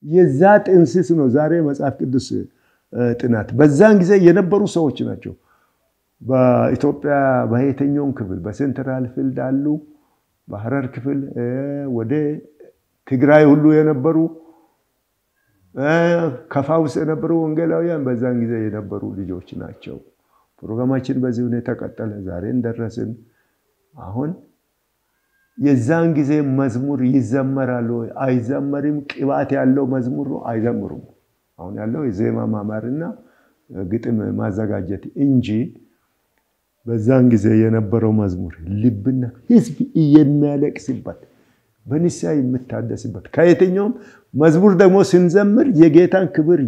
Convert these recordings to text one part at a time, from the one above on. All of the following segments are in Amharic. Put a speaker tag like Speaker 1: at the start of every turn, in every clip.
Speaker 1: የዛ ጥንስስ ነው ዛሬ መጽሐፍ ቅዱስ ጥናት። በዛን ጊዜ የነበሩ ሰዎች ናቸው። በኢትዮጵያ በየትኛውም ክፍል በሴንትራል ፊልድ አሉ፣ በሐረር ክፍል ወደ ትግራይ ሁሉ የነበሩ ከፋ ውስጥ የነበሩ ወንጌላውያን በዛን ጊዜ የነበሩ ልጆች ናቸው። ፕሮግራማችን በዚህ ሁኔታ ቀጠለ። ዛሬን ደረስን። አሁን የዛን ጊዜ መዝሙር ይዘመራል ወይ አይዘመርም? ቅባት ያለው መዝሙር ነው አይዘምሩም። አሁን ያለው የዜማ ማማርና ግጥም ማዘጋጀት እንጂ በዛን ጊዜ የነበረው መዝሙር ልብና ሕዝብ የሚያለቅስበት በንስሐ የምታደስበት ከየትኛውም መዝሙር ደግሞ ስንዘምር የጌታን ክብር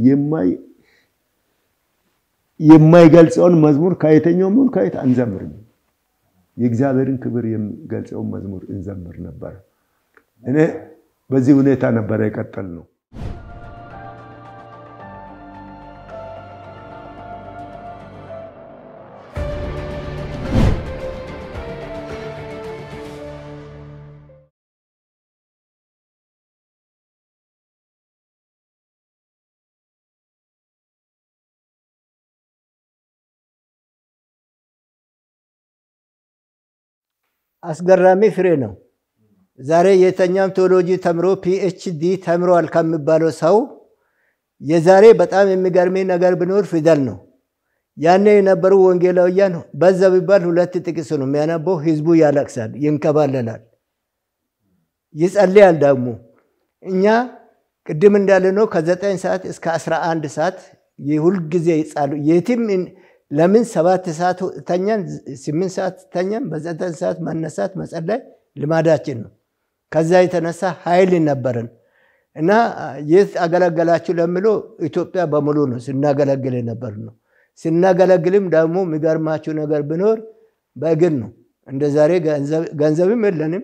Speaker 1: የማይገልጸውን መዝሙር ከየትኛውም ይሁን ከየት አንዘምርም። የእግዚአብሔርን ክብር የሚገልጸውን መዝሙር እንዘምር ነበር። እኔ በዚህ ሁኔታ ነበረ የቀጠል ነው።
Speaker 2: አስገራሚ ፍሬ ነው። ዛሬ የተኛም ቴዎሎጂ ተምሮ ፒኤችዲ ተምሯል ከሚባለው ሰው የዛሬ በጣም የሚገርመኝ ነገር ቢኖር ፊደል ነው። ያኔ የነበሩ ወንጌላውያን በዛ ቢባል ሁለት ጥቅስ ነው የሚያነበው። ህዝቡ ያለቅሳል፣ ይንከባለላል፣ ይጸልያል። ደግሞ እኛ ቅድም እንዳለ ነው ከዘጠኝ ሰዓት እስከ አስራ አንድ ሰዓት የሁልጊዜ ይጻሉ የትም ለምን ሰባት ሰዓት ተኛን፣ ስምንት ሰዓት ተኛን፣ በዘጠኝ ሰዓት መነሳት መጸለይ ልማዳችን ነው። ከዛ የተነሳ ኃይል ነበረን እና የት አገለገላችሁ ለምለው ኢትዮጵያ በሙሉ ነው ስናገለግል የነበር ነው። ስናገለግልም ደግሞ የሚገርማችሁ ነገር ቢኖር በእግር ነው። እንደ ዛሬ ገንዘብም የለንም፣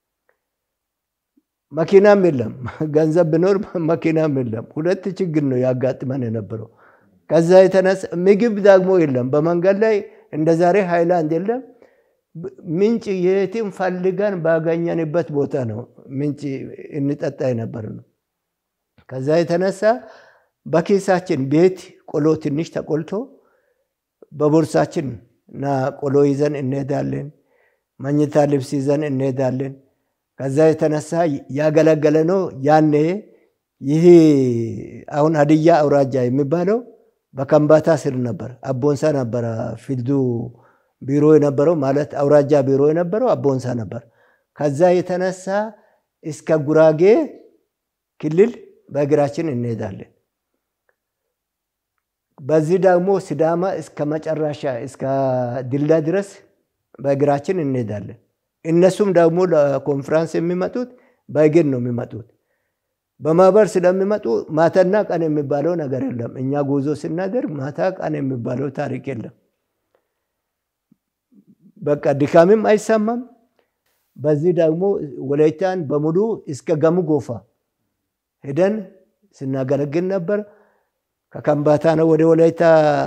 Speaker 2: መኪናም የለም። ገንዘብ ቢኖር መኪናም የለም። ሁለት ችግር ነው ያጋጥመን የነበረው። ከዛ የተነሳ ምግብ ደግሞ የለም። በመንገድ ላይ እንደ ዛሬ ሃይላንድ የለም። ምንጭ የትም ፈልገን ባገኘንበት ቦታ ነው ምንጭ እንጠጣ የነበር ነው። ከዛ የተነሳ በኪሳችን ቤት ቆሎ ትንሽ ተቆልቶ በቦርሳችን እና ቆሎ ይዘን እንሄዳለን። መኝታ ልብስ ይዘን እንሄዳለን። ከዛ የተነሳ ያገለገለ ነው። ያኔ ይህ አሁን ሀዲያ አውራጃ የሚባለው በከምባታ ስር ነበር። አቦንሳ ነበረ ፊልዱ ቢሮ የነበረው ማለት አውራጃ ቢሮ የነበረው አቦንሳ ነበር። ከዛ የተነሳ እስከ ጉራጌ ክልል በእግራችን እንሄዳለን። በዚህ ደግሞ ሲዳማ እስከ መጨረሻ እስከ ድላ ድረስ በእግራችን እንሄዳለን። እነሱም ደግሞ ለኮንፍራንስ የሚመጡት በእግር ነው የሚመጡት። በማህበር ስለሚመጡ ማታና ቀን የሚባለው ነገር የለም። እኛ ጉዞ ስናደርግ ማታ ቀን የሚባለው ታሪክ የለም። በቃ ድካምም አይሰማም። በዚህ ደግሞ ወላይታን በሙሉ እስከ ገሙ ጎፋ ሄደን ስናገለግል ነበር። ከከምባታ ነው ወደ ወላይታ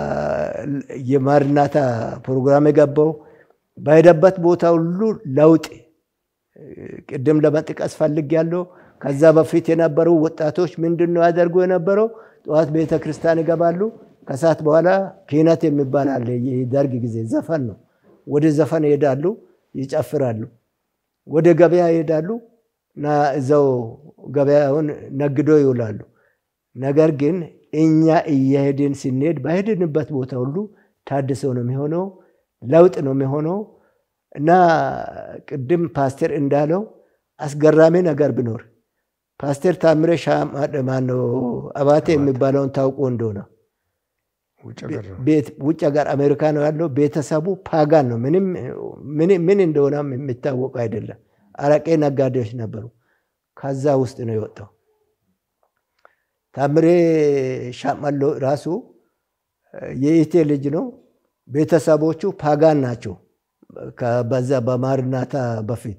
Speaker 2: የማርናታ ፕሮግራም የገባው። በሄደበት ቦታ ሁሉ ለውጥ ቅድም ለመጥቀስ ፈልግ ያለው ከዛ በፊት የነበሩ ወጣቶች ምንድን ነው ያደርጉ የነበረው? ጠዋት ቤተ ክርስቲያን ይገባሉ። ከሰዓት በኋላ ኪነት የሚባል አለ። የደርግ ጊዜ ዘፈን ነው። ወደ ዘፈን ይሄዳሉ፣ ይጨፍራሉ። ወደ ገበያ ይሄዳሉ እና እዛው ገበያውን ነግዶ ይውላሉ። ነገር ግን እኛ እየሄድን ስንሄድ በሄድንበት ቦታ ሁሉ ታድሶ ነው የሚሆነው፣ ለውጥ ነው የሚሆነው እና ቅድም ፓስተር እንዳለው አስገራሚ ነገር ቢኖር ፓስተር ታምሬ ማነው አባቴ የሚባለውን ታውቆ እንደሆነ ውጭ ሀገር አሜሪካ ነው ያለው። ቤተሰቡ ፓጋን ነው። ምን እንደሆነ የሚታወቁ አይደለም። አረቄ ነጋዴዎች ነበሩ። ከዛ ውስጥ ነው የወጣው። ታምሬ ሻመሎ ራሱ የኢቴ ልጅ ነው። ቤተሰቦቹ ፓጋን ናቸው። በዛ በማርናታ በፊት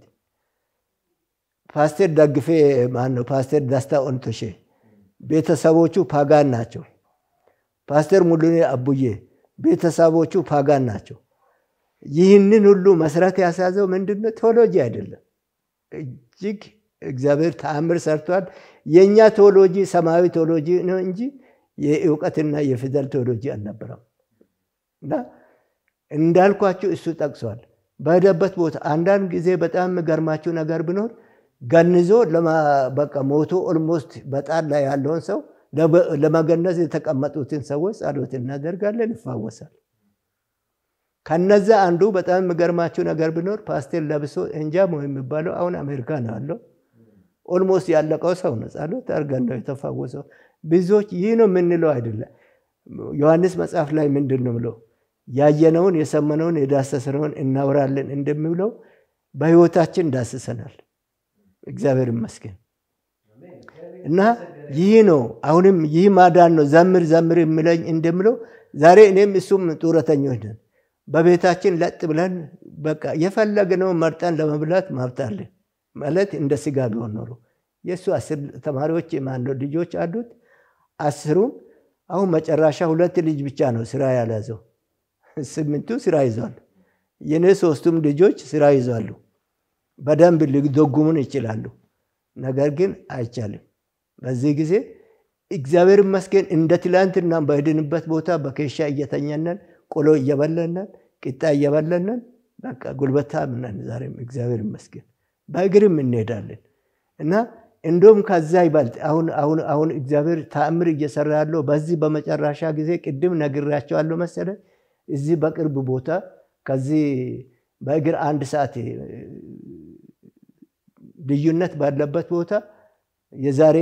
Speaker 2: ፓስተር ደግፌ ማነው ፓስተር ደስታ ኦንቶሼ ቤተሰቦቹ ፓጋን ናቸው። ፓስተር ሙሉኔ አቡዬ ቤተሰቦቹ ፓጋን ናቸው። ይህንን ሁሉ መስራት ያሳዘው ምንድነው? ቴዎሎጂ አይደለም። እጅግ እግዚአብሔር ተአምር ሰርቷል። የእኛ ቴዎሎጂ ሰማያዊ ቴዎሎጂ ነው እንጂ የእውቀትና የፊደል ቴዎሎጂ አልነበረም። እና እንዳልኳችሁ እሱ ጠቅሷል። በሄደበት ቦታ አንዳንድ ጊዜ በጣም የሚገርማችሁ ነገር ቢኖር ገንዞ በቃ ሞቶ ኦልሞስት በጣር ላይ ያለውን ሰው ለመገነዝ የተቀመጡትን ሰዎች ጸሎት እናደርጋለን፣ ይፋወሳል። ከነዛ አንዱ በጣም የሚገርማችሁ ነገር ቢኖር ፓስቴር ለብሶ እንጃሞ የሚባለው አሁን አሜሪካ ነው ያለው። ኦልሞስት ያለቀው ሰው ነው። ጸሎት አድርገን ነው የተፋወሰው። ብዙዎች ይህ ነው የምንለው አይደለም። ዮሐንስ መጽሐፍ ላይ ምንድን ነው ብለው ያየነውን የሰመነውን የዳሰስነውን እናወራለን እንደሚብለው በህይወታችን ዳስሰናል። እግዚአብሔር ይመስገን እና ይህ ነው አሁንም ይህ ማዳን ነው። ዘምር ዘምር የሚለኝ እንደምለው ዛሬ እኔም እሱም ጡረተኞች ነን። በቤታችን ለጥ ብለን በቃ የፈለግነውን መርጠን ለመብላት ማብታለን ማለት እንደ ስጋ ቢሆን ኖሮ የእሱ አስር ተማሪዎች ማነው ልጆች አሉት። አስሩም አሁን መጨረሻ ሁለት ልጅ ብቻ ነው ስራ ያልያዘው። ስምንቱ ስራ ይዟል። የኔ ሶስቱም ልጆች ስራ ይዟሉ። በደንብ ሊደጉሙን ይችላሉ። ነገር ግን አይቻልም። በዚህ ጊዜ እግዚአብሔር ይመስገን እንደ ትላንትና በሄድንበት ቦታ በኬሻ እየተኛነን ቆሎ እየበለነን ቂጣ እየበለነን በቃ ጉልበታ ምነን ዛሬም እግዚአብሔር ይመስገን በእግርም እንሄዳለን እና እንደውም ከዛ ይበልጥ አሁን አሁን አሁን እግዚአብሔር ተአምር እየሰራ ያለው በዚህ በመጨረሻ ጊዜ ቅድም ነግራቸዋለሁ መሰለ እዚህ በቅርብ ቦታ ከዚህ በእግር አንድ ሰዓት ልዩነት ባለበት ቦታ የዛሬ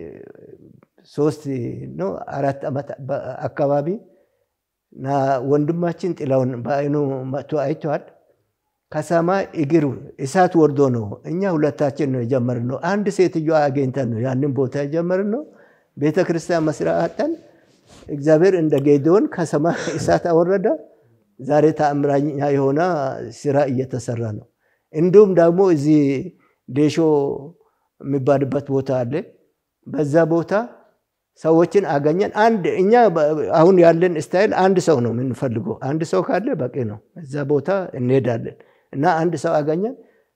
Speaker 2: ሶስት ነው አራት ዓመት አካባቢ እና ወንድማችን ጥላውን በአይኑ መጥቶ አይተዋል። ከሰማይ እግር እሳት ወርዶ ነው። እኛ ሁለታችን ነው የጀመርነው። አንድ ሴትዮ አገኝተን ነው ያንን ቦታ የጀመርነው። ቤተ ክርስቲያን መስሪያ አጠን እግዚአብሔር እንደ ጌዴዎን ከሰማይ እሳት አወረደ። ዛሬ ተአምራኛ የሆነ ስራ እየተሰራ ነው። እንዲሁም ደግሞ እዚህ ዴሾ የሚባልበት ቦታ አለ። በዛ ቦታ ሰዎችን አገኘን። አንድ እኛ አሁን ያለን ስታይል አንድ ሰው ነው የምንፈልገው። አንድ ሰው ካለ በቂ ነው። እዛ ቦታ እንሄዳለን እና አንድ ሰው አገኘን።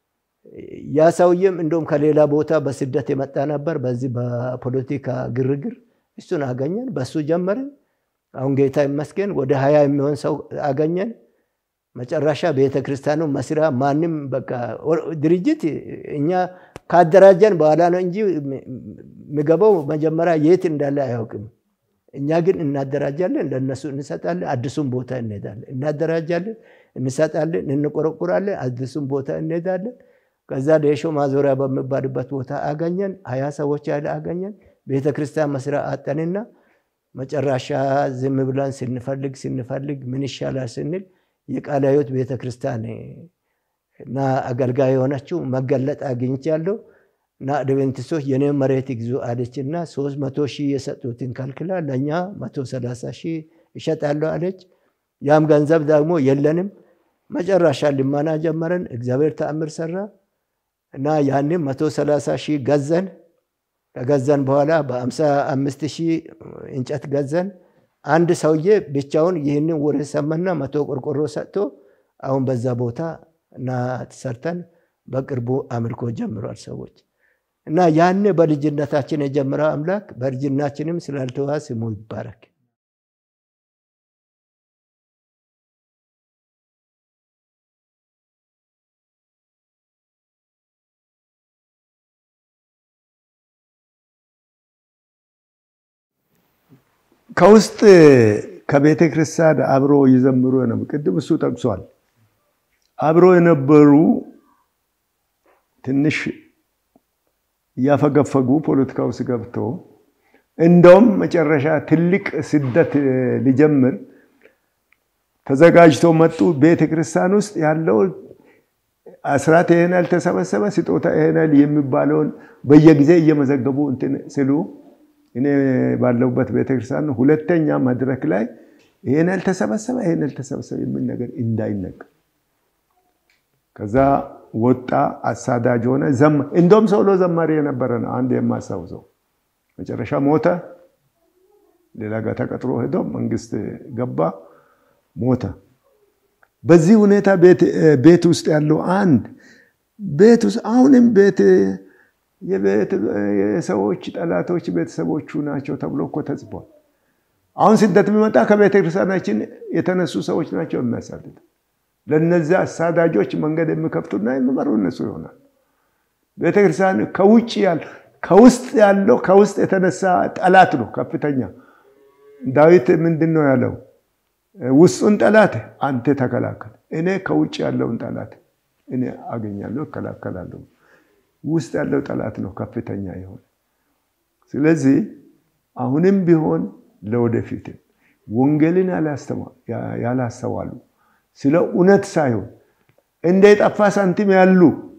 Speaker 2: ያ ሰውዬም እንደውም ከሌላ ቦታ በስደት የመጣ ነበር። በዚህ በፖለቲካ ግርግር እሱን አገኘን። በሱ ጀመርን። አሁን ጌታ ይመስገን ወደ ሀያ የሚሆን ሰው አገኘን። መጨረሻ ቤተ ክርስቲያኑ መስሪያ ማንም በቃ ድርጅት እኛ ካደራጀን በኋላ ነው እንጂ የሚገባው መጀመሪያ የት እንዳለ አያውቅም። እኛ ግን እናደራጃለን፣ ለእነሱ እንሰጣለን፣ አዲሱን ቦታ እንሄዳለን። እናደራጃለን፣ እንሰጣለን፣ እንቆረቁራለን፣ አዲሱን ቦታ እንሄዳለን። ከዛ ዴሾ ማዞሪያ በሚባልበት ቦታ አገኘን። ሀያ ሰዎች ያለ አገኘን። ቤተ ክርስቲያን መስሪያ አጠንና መጨረሻ ዝም ብለን ስንፈልግ ስንፈልግ ምን ይሻላል ስንል የቃለ ሕይወት ቤተ ክርስቲያን እና አገልጋይ የሆነችው መገለጥ አግኝቻለሁ እና አድቬንቲስቶች የኔ መሬት ይግዙ አለች እና ሶስት መቶ ሺህ የሰጡትን ከልክላ ለእኛ መቶ ሰላሳ ሺህ ይሸጣለሁ አለች። ያም ገንዘብ ደግሞ የለንም። መጨረሻ ልመና ጀመረን። እግዚአብሔር ተአምር ሰራ እና ያንም መቶ ሰላሳ ሺህ ገዘን። ከገዘን በኋላ በአምሳ አምስት ሺህ እንጨት ገዘን። አንድ ሰውዬ ብቻውን ይህንን ወሬ ሰማና መቶ ቆርቆሮ ሰጥቶ አሁን በዛ ቦታ እና ሰርተን በቅርቡ አምልኮ ጀምሯል ሰዎች እና ያን በልጅነታችን የጀመረው አምላክ በልጅናችንም ስላልተዋ ስሙ ይባረክ።
Speaker 1: ከውስጥ ከቤተ ክርስቲያን አብሮ ይዘምሩ ነው። ቅድም እሱ ጠቅሷል። አብሮ የነበሩ ትንሽ እያፈገፈጉ ፖለቲካ ውስጥ ገብተው እንደውም መጨረሻ ትልቅ ስደት ሊጀምር ተዘጋጅተው መጡ። ቤተ ክርስቲያን ውስጥ ያለው አስራት ይሄን ያህል ተሰበሰበ፣ ስጦታ ይሄን ያህል የሚባለውን በየጊዜ እየመዘገቡ እንትን ስሉ እኔ ባለሁበት ቤተክርስቲያን ሁለተኛ መድረክ ላይ ይሄን ያህል ተሰበሰበ፣ ይሄን ያህል ተሰበሰበ የሚል ነገር እንዳይነገር ከዛ ወጣ። አሳዳጅ ሆነ። እንደውም ሰውሎ ዘማሪ የነበረ ነው። አንድ የማስታውሰው መጨረሻ ሞተ። ሌላ ጋር ተቀጥሮ ሄዶ መንግስት ገባ፣ ሞተ። በዚህ ሁኔታ ቤት ውስጥ ያለው አንድ ቤት ውስጥ አሁንም ቤት የሰዎች ጠላቶች ቤተሰቦቹ ናቸው ተብሎ እኮ ተጽፏል። አሁን ስደት የሚመጣ ከቤተ ክርስቲያናችን የተነሱ ሰዎች ናቸው የሚያሳድድ። ለእነዚያ አሳዳጆች መንገድ የሚከፍቱና የሚመሩ እነሱ ይሆናል። ቤተክርስቲያን ከውጭ ያለ ከውስጥ ያለው ከውስጥ የተነሳ ጠላት ነው ከፍተኛ። ዳዊት ምንድን ነው ያለው? ውስጡን ጠላት አንተ ተከላከል፣ እኔ ከውጭ ያለውን ጠላት እኔ አገኛለሁ፣ እከላከላለሁ። ውስጥ ያለው ጠላት ነው ከፍተኛ የሆነ። ስለዚህ አሁንም ቢሆን ለወደፊትም ወንጌልን ያላስተዋሉ ስለ እውነት ሳይሆን እንደ የጠፋ ሳንቲም ያሉ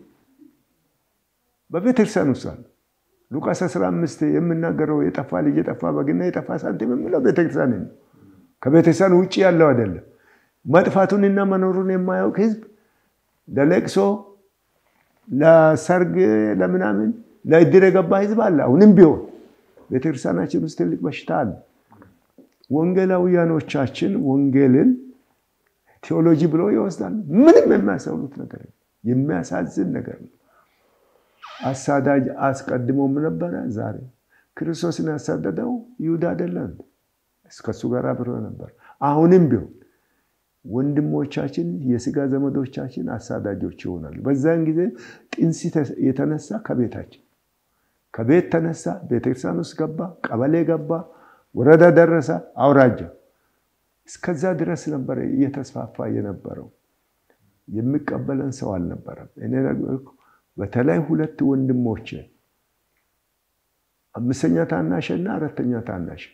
Speaker 1: በቤተክርስቲያን ውስጥ አሉ። ሉቃስ 15 የምናገረው የጠፋ ልጅ የጠፋ በግና የጠፋ ሳንቲም የምለው ቤተክርስቲያን ነው። ከቤተክርስቲያን ውጭ ያለው አይደለም። መጥፋቱንና መኖሩን የማያውቅ ህዝብ ለለቅሶ፣ ለሰርግ፣ ለምናምን ለእድር የገባ ህዝብ አለ። አሁንም ቢሆን ቤተክርስቲያናችን ውስጥ ትልቅ በሽታ አለ። ወንጌላውያኖቻችን ወንጌልን ቴዎሎጂ ብለው ይወስዳሉ። ምንም የሚያስተውሉት ነገር የሚያሳዝን ነገር ነው። አሳዳጅ አስቀድሞም ነበረ። ዛሬ ክርስቶስን ያሳደደው ይሁዳ አይደለም፣ እስከሱ ጋር አብሮ ነበር። አሁንም ቢሆን ወንድሞቻችን የስጋ ዘመዶቻችን አሳዳጆች ይሆናሉ። በዛን ጊዜ ጥንስ የተነሳ ከቤታችን ከቤት ተነሳ፣ ቤተክርስቲያን ውስጥ ገባ፣ ቀበሌ ገባ፣ ወረዳ ደረሰ፣ አውራጃ እስከዛ ድረስ ነበረ እየተስፋፋ የነበረው። የሚቀበለን ሰው አልነበረም። እኔ በተለይ ሁለት ወንድሞች አምስተኛ ታናሽና አራተኛ ታናሽ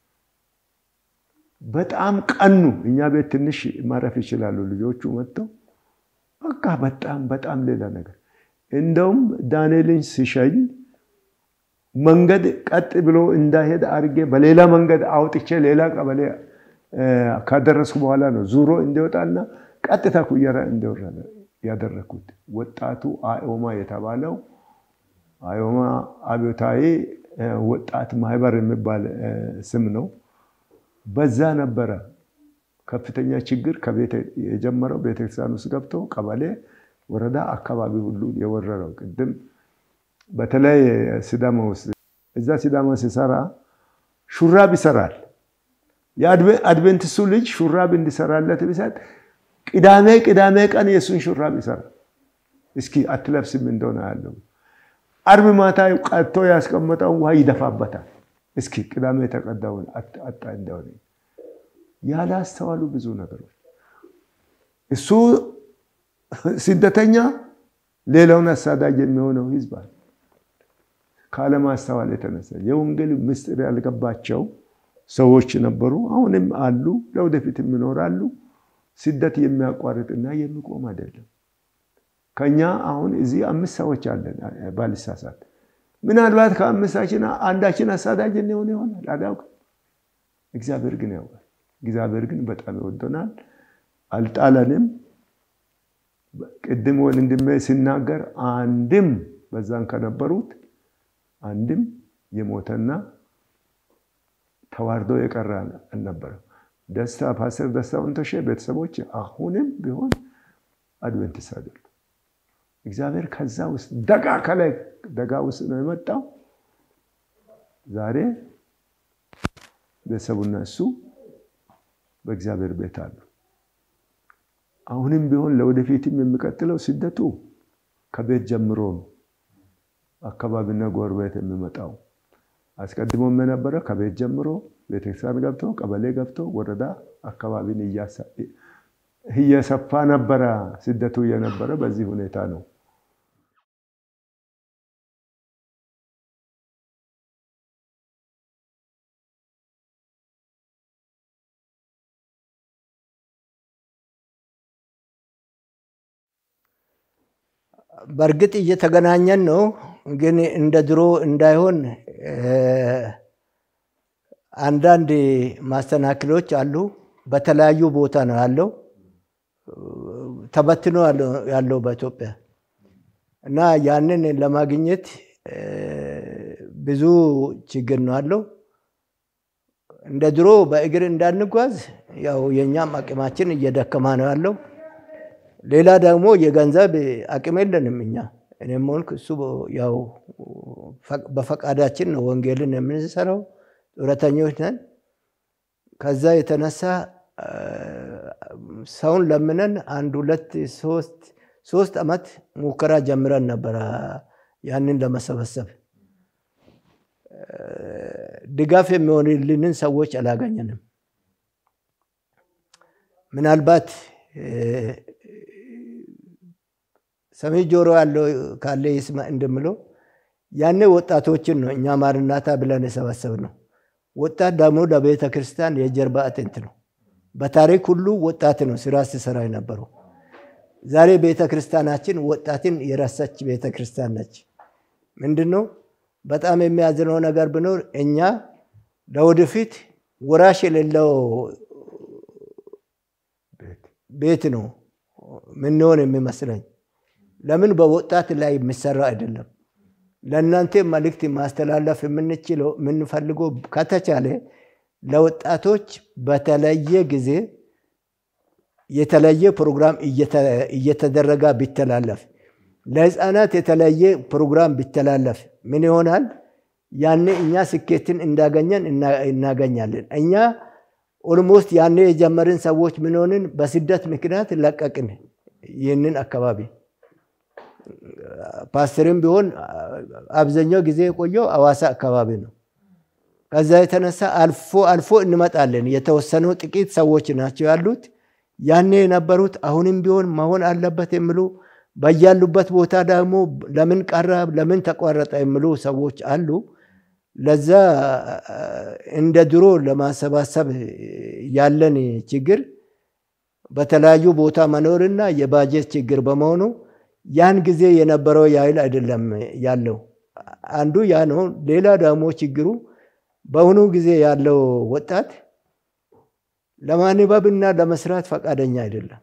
Speaker 1: በጣም ቀኑ። እኛ ቤት ትንሽ ማረፍ ይችላሉ ልጆቹ መጥተው በቃ በጣም በጣም ሌላ ነገር። እንደውም ዳንኤልን ሲሸኝ መንገድ ቀጥ ብሎ እንዳሄድ አድርጌ በሌላ መንገድ አውጥቼ ሌላ ቀበሌ ካደረስኩ በኋላ ነው ዙሮ እንዲወጣና ቀጥታ ኩየራ እንዲወረደ ያደረግኩት። ወጣቱ አዮማ የተባለው አዮማ አብዮታዊ ወጣት ማህበር የሚባል ስም ነው። በዛ ነበረ ከፍተኛ ችግር ከቤት የጀመረው ቤተክርስቲያን ውስጥ ገብቶ ቀበሌ፣ ወረዳ፣ አካባቢ ሁሉ የወረረው። ቅድም በተለይ ሲዳማ ውስጥ እዛ ሲዳማ ሲሰራ ሹራብ ይሰራል። የአድቬንቲስቱ ልጅ ሹራብ እንዲሰራለት ቢሰጥ ቅዳሜ ቅዳሜ ቀን የእሱን ሹራብ ይሰራል። እስኪ አትለብስም እንደሆነ ያለው አርብ ማታ ቀጥቶ ያስቀመጠውን ውሃ ይደፋበታል። እስኪ ቅዳሜ የተቀዳውን አጣ እንደሆነ ያላስተዋሉ ብዙ ነገሮች። እሱ ስደተኛ፣ ሌላውን አሳዳጅ የሚሆነው ህዝብ አለ። ካለማስተዋል የተነሳ የወንጌል ምስጢር ያልገባቸው ሰዎች ነበሩ። አሁንም አሉ፣ ለወደፊትም ይኖራሉ። ስደት የሚያቋርጥና የሚቆም አይደለም። ከኛ አሁን እዚህ አምስት ሰዎች አለን ባልሳሳት። ምናልባት ከአምስታችን አንዳችን አሳዳጅ እንሆን ይሆናል አላውቅም። እግዚአብሔር ግን ያውቃል። እግዚአብሔር ግን በጣም ይወደናል፣ አልጣለንም። ቅድም ወንድሜ ሲናገር አንድም በዛን ከነበሩት አንድም የሞተና ተዋርዶ የቀረ አልነበረም። ደስታ ፓስተር ደስታ ወንቶሼ ቤተሰቦች አሁንም ቢሆን አድቨንቲስት አይደሉም። እግዚአብሔር ከዛ ውስጥ ደጋ ከላይ ደጋ ውስጥ ነው የመጣው። ዛሬ ቤተሰቡና እሱ በእግዚአብሔር ቤት አሉ። አሁንም ቢሆን ለወደፊትም የሚቀጥለው ስደቱ ከቤት ጀምሮ ነው። አካባቢና ጎረቤት የሚመጣው አስቀድሞም የነበረ ከቤት ጀምሮ ቤተክርስቲያን ገብቶ ቀበሌ ገብቶ ወረዳ አካባቢን እየሰፋ ነበረ። ስደቱ እየነበረ በዚህ ሁኔታ ነው።
Speaker 2: በእርግጥ እየተገናኘን ነው፣ ግን እንደ ድሮ እንዳይሆን አንዳንድ ማስተናክሎች አሉ። በተለያዩ ቦታ ነው ያለው፣ ተበትኖ ያለው በኢትዮጵያ እና ያንን ለማግኘት ብዙ ችግር ነው ያለው። እንደ ድሮ በእግር እንዳንጓዝ ያው የእኛም አቅማችን እየደከማ ነው ያለው። ሌላ ደግሞ የገንዘብ አቅም የለንም እኛ እኔም ሆንክ እሱ ያው በፈቃዳችን ነው ወንጌልን የምንሰራው፣ ጡረተኞች ነን። ከዛ የተነሳ ሰውን ለምነን አንድ ሁለት ሶስት ሶስት ዓመት ሙከራ ጀምረን ነበረ ያንን ለመሰበሰብ ድጋፍ የሚሆንልንን ሰዎች አላገኘንም። ምናልባት ሰሚ ጆሮ ያለው ካለ ይስማ እንደምለው ያኔ ወጣቶችን ነው እኛ ማርናታ ብለን የሰበሰብ ነው። ወጣት ደግሞ ለቤተ ክርስቲያን የጀርባ አጥንት ነው። በታሪክ ሁሉ ወጣት ነው ስራ ሲሰራ የነበረው። ዛሬ ቤተ ክርስቲያናችን ወጣትን የረሳች ቤተ ክርስቲያን ነች። ምንድን ነው በጣም የሚያዝነው ነገር ቢኖር እኛ ለወደፊት ወራሽ የሌለው ቤት ነው ምንሆን የሚመስለኝ። ለምን በወጣት ላይ የሚሰራ አይደለም። ለእናንተ መልእክት ማስተላለፍ የምንችለው የምንፈልገው ከተቻለ ለወጣቶች በተለየ ጊዜ የተለየ ፕሮግራም እየተደረገ ቢተላለፍ፣ ለህፃናት የተለየ ፕሮግራም ቢተላለፍ ምን ይሆናል? ያኔ እኛ ስኬትን እንዳገኘን እናገኛለን። እኛ ኦልሞስት ያኔ የጀመርን ሰዎች ምን ሆንን? በስደት ምክንያት ለቀቅን ይህንን አካባቢ። ፓስተርም ቢሆን አብዛኛው ጊዜ የቆየው አዋሳ አካባቢ ነው። ከዛ የተነሳ አልፎ አልፎ እንመጣለን። የተወሰኑ ጥቂት ሰዎች ናቸው ያሉት። ያኔ የነበሩት አሁንም ቢሆን መሆን አለበት የሚሉ በያሉበት ቦታ ደግሞ ለምን ቀረ ለምን ተቋረጠ የሚሉ ሰዎች አሉ። ለዛ እንደ ድሮ ለማሰባሰብ ያለን ችግር በተለያዩ ቦታ መኖርና የባጀት ችግር በመሆኑ ያን ጊዜ የነበረው ያህል አይደለም ያለው። አንዱ ያ ነው። ሌላ ደግሞ ችግሩ በአሁኑ ጊዜ ያለው ወጣት ለማንበብና ለመስራት ፈቃደኛ አይደለም።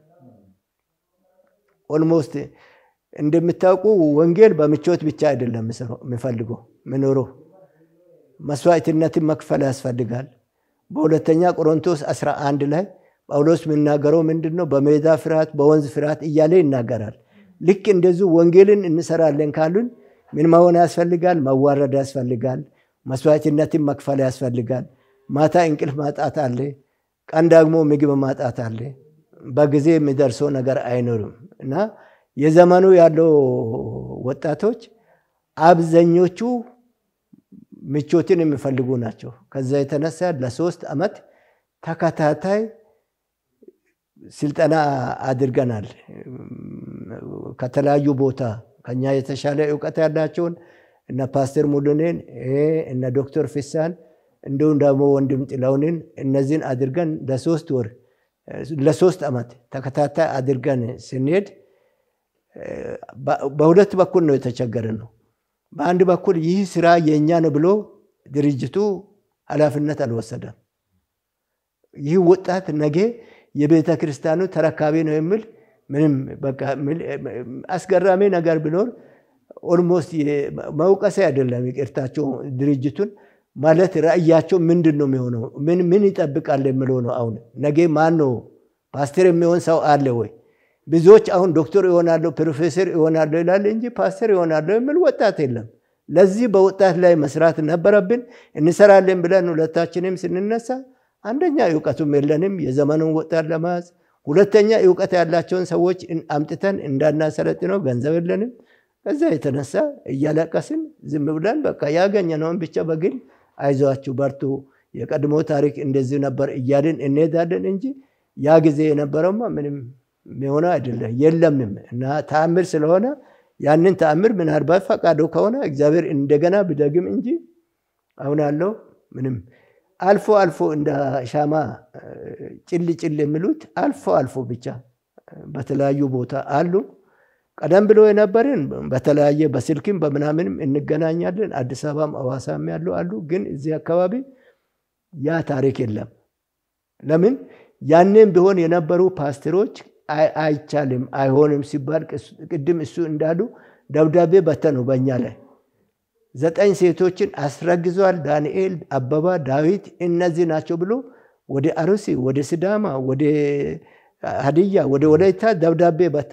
Speaker 2: ኦልሞስት እንደምታውቁ ወንጌል በምቾት ብቻ አይደለም የሚፈልገው ምኖረው መስዋዕትነትን መክፈል ያስፈልጋል። በሁለተኛ ቆሮንቶስ 11 ላይ ጳውሎስ የሚናገረው ምንድን ነው? በሜዳ ፍርሃት፣ በወንዝ ፍርሃት እያለ ይናገራል። ልክ እንደዚሁ ወንጌልን እንሰራለን ካሉን ምን መሆን ያስፈልጋል? መዋረድ ያስፈልጋል። መስዋዕትነትን መክፈል ያስፈልጋል። ማታ እንቅልፍ ማጣት አለ። ቀን ደግሞ ምግብ ማጣት አለ። በጊዜ የሚደርሰው ነገር አይኖርም እና የዘመኑ ያለው ወጣቶች አብዛኞቹ ምቾትን የሚፈልጉ ናቸው። ከዛ የተነሳ ለሶስት ዓመት ተከታታይ ስልጠና አድርገናል። ከተለያዩ ቦታ ከኛ የተሻለ እውቀት ያላቸውን እነ ፓስተር ሙሉኔን እነ ዶክተር ፊሳን እንዲሁም ደግሞ ወንድም ጥላውንን እነዚህን አድርገን ለሶስት ወር ለሶስት ዓመት ተከታታይ አድርገን ስንሄድ በሁለት በኩል ነው የተቸገርን ነው። በአንድ በኩል ይህ ስራ የእኛ ነው ብሎ ድርጅቱ ኃላፊነት አልወሰደም። ይህ ወጣት ነገ የቤተ ክርስቲያኑ ተረካቢ ነው የሚል ምንም በቃ አስገራሚ ነገር ቢኖር ኦልሞስት መውቀሴ አይደለም፣ ይቅርታቸው ድርጅቱን ማለት ራእያቸው ምንድን ነው የሚሆነው? ምን ምን ይጠብቃል የሚለው ነው። አሁን ነገ ማን ነው ፓስተር የሚሆን ሰው አለ ወይ? ብዙዎች አሁን ዶክተር ይሆናለሁ ፕሮፌሰር ይሆናለሁ ይላል እንጂ ፓስተር ይሆናለሁ የሚል ወጣት የለም። ለዚህ በወጣት ላይ መስራት ነበረብን። እንሰራለን ብለን ሁለታችንም ስንነሳ አንደኛ እውቀቱም የለንም የዘመኑን ወጣት ለመያዝ፣ ሁለተኛ እውቀት ያላቸውን ሰዎች አምጥተን እንዳናሰለጥነው ገንዘብ የለንም። ከዛ የተነሳ እያለቀስን ዝም ብለን በቃ ያገኘነውን ብቻ በግል አይዟችሁ በርቱ፣ የቀድሞ ታሪክ እንደዚህ ነበር እያልን እንሄዳለን እንጂ ያ ጊዜ የነበረውማ ምንም የሆነ አይደለም የለምም። እና ተአምር ስለሆነ ያንን ተአምር ምናልባት ፈቃዱ ከሆነ እግዚአብሔር እንደገና ብደግም እንጂ አሁን ያለው ምንም አልፎ አልፎ እንደ ሻማ ጭል ጭል የሚሉት አልፎ አልፎ ብቻ በተለያዩ ቦታ አሉ። ቀደም ብሎ የነበርን በተለያየ በስልክም በምናምንም እንገናኛለን። አዲስ አበባም አዋሳም ያሉ አሉ። ግን እዚህ አካባቢ ያ ታሪክ የለም። ለምን ያኔም ቢሆን የነበሩ ፓስተሮች አይቻልም አይሆንም ሲባል ቅድም እሱ እንዳሉ ደብዳቤ በተኑ በእኛ ላይ ዘጠኝ ሴቶችን አስረግዟል። ዳንኤል፣ አበባ፣ ዳዊት እነዚህ ናቸው ብሎ ወደ አሩሲ፣ ወደ ስዳማ፣ ወደ ሀዲያ፣ ወደ ወላይታ ደብዳቤ በተኑ።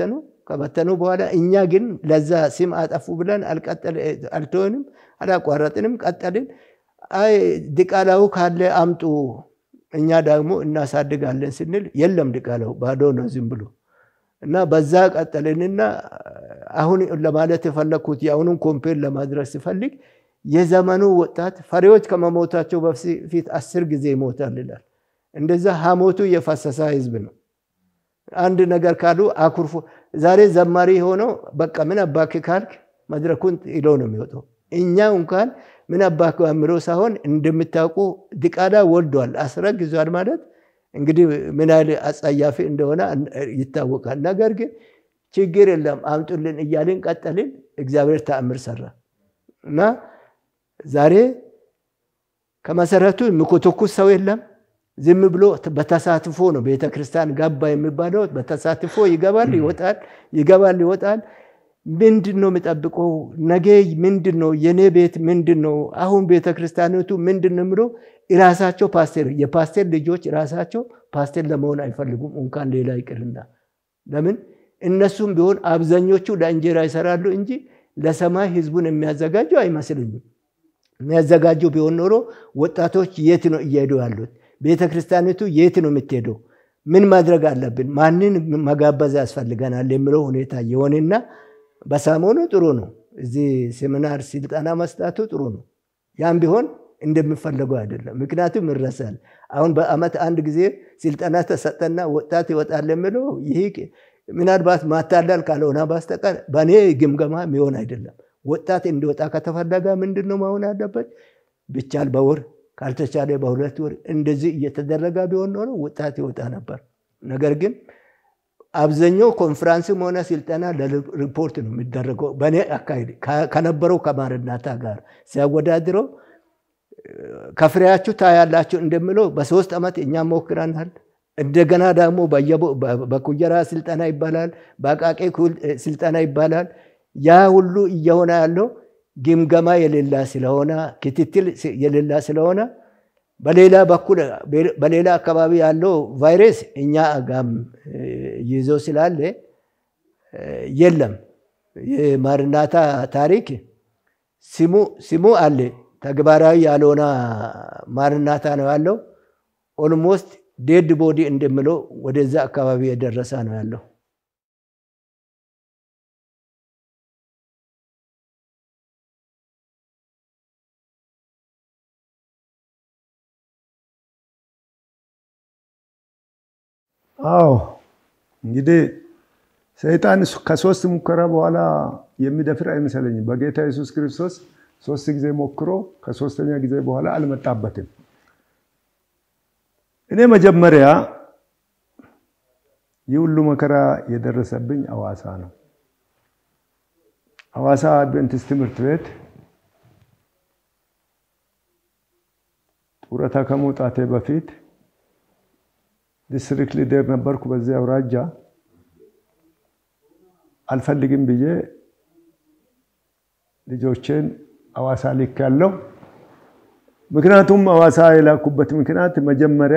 Speaker 2: ከበተኑ በኋላ እኛ ግን ለዛ ስም አጠፉ ብለን አልተሆንም፣ አላቋረጥንም፣ ቀጠልን። አይ ድቃላው ካለ አምጡ እኛ ደግሞ እናሳድጋለን ስንል የለም ድቃላው ባዶ ነው ዝም ብሎ እና በዛ ቀጠልንና አሁን ለማለት የፈለግኩት የአሁኑን ኮምፔር ለማድረግ ሲፈልግ የዘመኑ ወጣት ፈሪዎች ከመሞታቸው በፊት አስር ጊዜ ይሞታል ይላል። እንደዛ ሀሞቱ የፈሰሰ ህዝብ ነው። አንድ ነገር ካሉ አኩርፎ ዛሬ ዘማሪ የሆነው በቃ ምን አባክ ካልክ መድረኩን ይሎ ነው የሚወጣው። እኛ እንኳን ምን አባክ በምለው ሳይሆን እንደምታውቁ ድቃላ ወልዷል፣ አስረግዟል ማለት እንግዲህ ምን ያህል አጸያፊ እንደሆነ ይታወቃል። ነገር ግን ችግር የለም አምጡልን እያልን ቀጠልን። እግዚአብሔር ተአምር ሰራ እና ዛሬ ከመሰረቱ የሚኮተኩስ ሰው የለም። ዝም ብሎ በተሳትፎ ነው ቤተ ክርስቲያን ገባ የሚባለው። በተሳትፎ ይገባል ይወጣል፣ ይገባል ይወጣል። ምንድን ነው የሚጠብቀው? ነገ ምንድን ነው የኔ ቤት ምንድን ነው? አሁን ቤተ ክርስቲያኒቱ ምንድን ነው የሚለው ራሳቸው ፓስቴር የፓስቴር ልጆች ራሳቸው ፓስቴር ለመሆን አይፈልጉም፣ እንኳን ሌላ ይቅርና። ለምን እነሱም ቢሆን አብዛኞቹ ለእንጀራ ይሰራሉ እንጂ ለሰማይ ህዝቡን የሚያዘጋጁ አይመስልኝም። የሚያዘጋጁ ቢሆን ኖሮ ወጣቶች የት ነው እየሄዱ ያሉት? ቤተ ክርስቲያኒቱ የት ነው የምትሄደው? ምን ማድረግ አለብን? ማንን መጋበዝ ያስፈልገናል? የሚለው ሁኔታ የሆነና በሰሞኑ ጥሩ ነው። እዚህ ሴሚናር ስልጠና መስጣቱ ጥሩ ነው። ያም ቢሆን እንደሚፈለገው አይደለም። ምክንያቱም ይረሳል። አሁን በአመት አንድ ጊዜ ስልጠና ተሰጠና ወጣት ይወጣል የሚለው ይህ ምናልባት ማታለል ካልሆነ በስተቀር በእኔ ግምገማ የሚሆን አይደለም። ወጣት እንዲወጣ ከተፈለገ ምንድን ነው መሆን ያለበት? ብቻል በወር ካልተቻለ በሁለት ወር እንደዚህ እየተደረገ ቢሆን ኖሮ ወጣት ይወጣ ነበር። ነገር ግን አብዛኛው ኮንፈራንስም ሆነ ስልጠና ለሪፖርት ነው የሚደረገው። በእኔ አካሄድ ከነበረው ከማርናታ ጋር ሲያወዳድረው ከፍሬያችሁ ታያላችሁ እንደምለው በሶስት ዓመት እኛም ሞክረናል። እንደገና ደግሞ በኩየራ ስልጠና ይባላል፣ በአቃቄ ስልጠና ይባላል። ያ ሁሉ እየሆነ ያለው ግምገማ የሌላ ስለሆነ ክትትል የሌላ ስለሆነ በሌላ በኩል በሌላ አካባቢ ያለው ቫይረስ እኛ ጋም ይዞ ስላለ የለም። የማርናታ ታሪክ ስሙ አለ፣ ተግባራዊ ያልሆነ ማርናታ ነው ያለው። ኦልሞስት ዴድ ቦዲ እንደምለው ወደዛ አካባቢ የደረሰ ነው ያለው።
Speaker 1: አዎ እንግዲህ ሰይጣን ከሶስት ሙከራ በኋላ የሚደፍር አይመስለኝም። በጌታ ኢየሱስ ክርስቶስ ሶስት ጊዜ ሞክሮ ከሶስተኛ ጊዜ በኋላ አልመጣበትም። እኔ መጀመሪያ ይህ ሁሉ መከራ የደረሰብኝ አዋሳ ነው። አዋሳ አድቬንቲስት ትምህርት ቤት ጡረታ ከመውጣቴ በፊት ዲስትሪክት ሊደር ነበርኩ። በዚያ አውራጃ አልፈልግም ብዬ ልጆቼን አዋሳ ልክ ያለው ምክንያቱም አዋሳ የላኩበት ምክንያት መጀመሪያ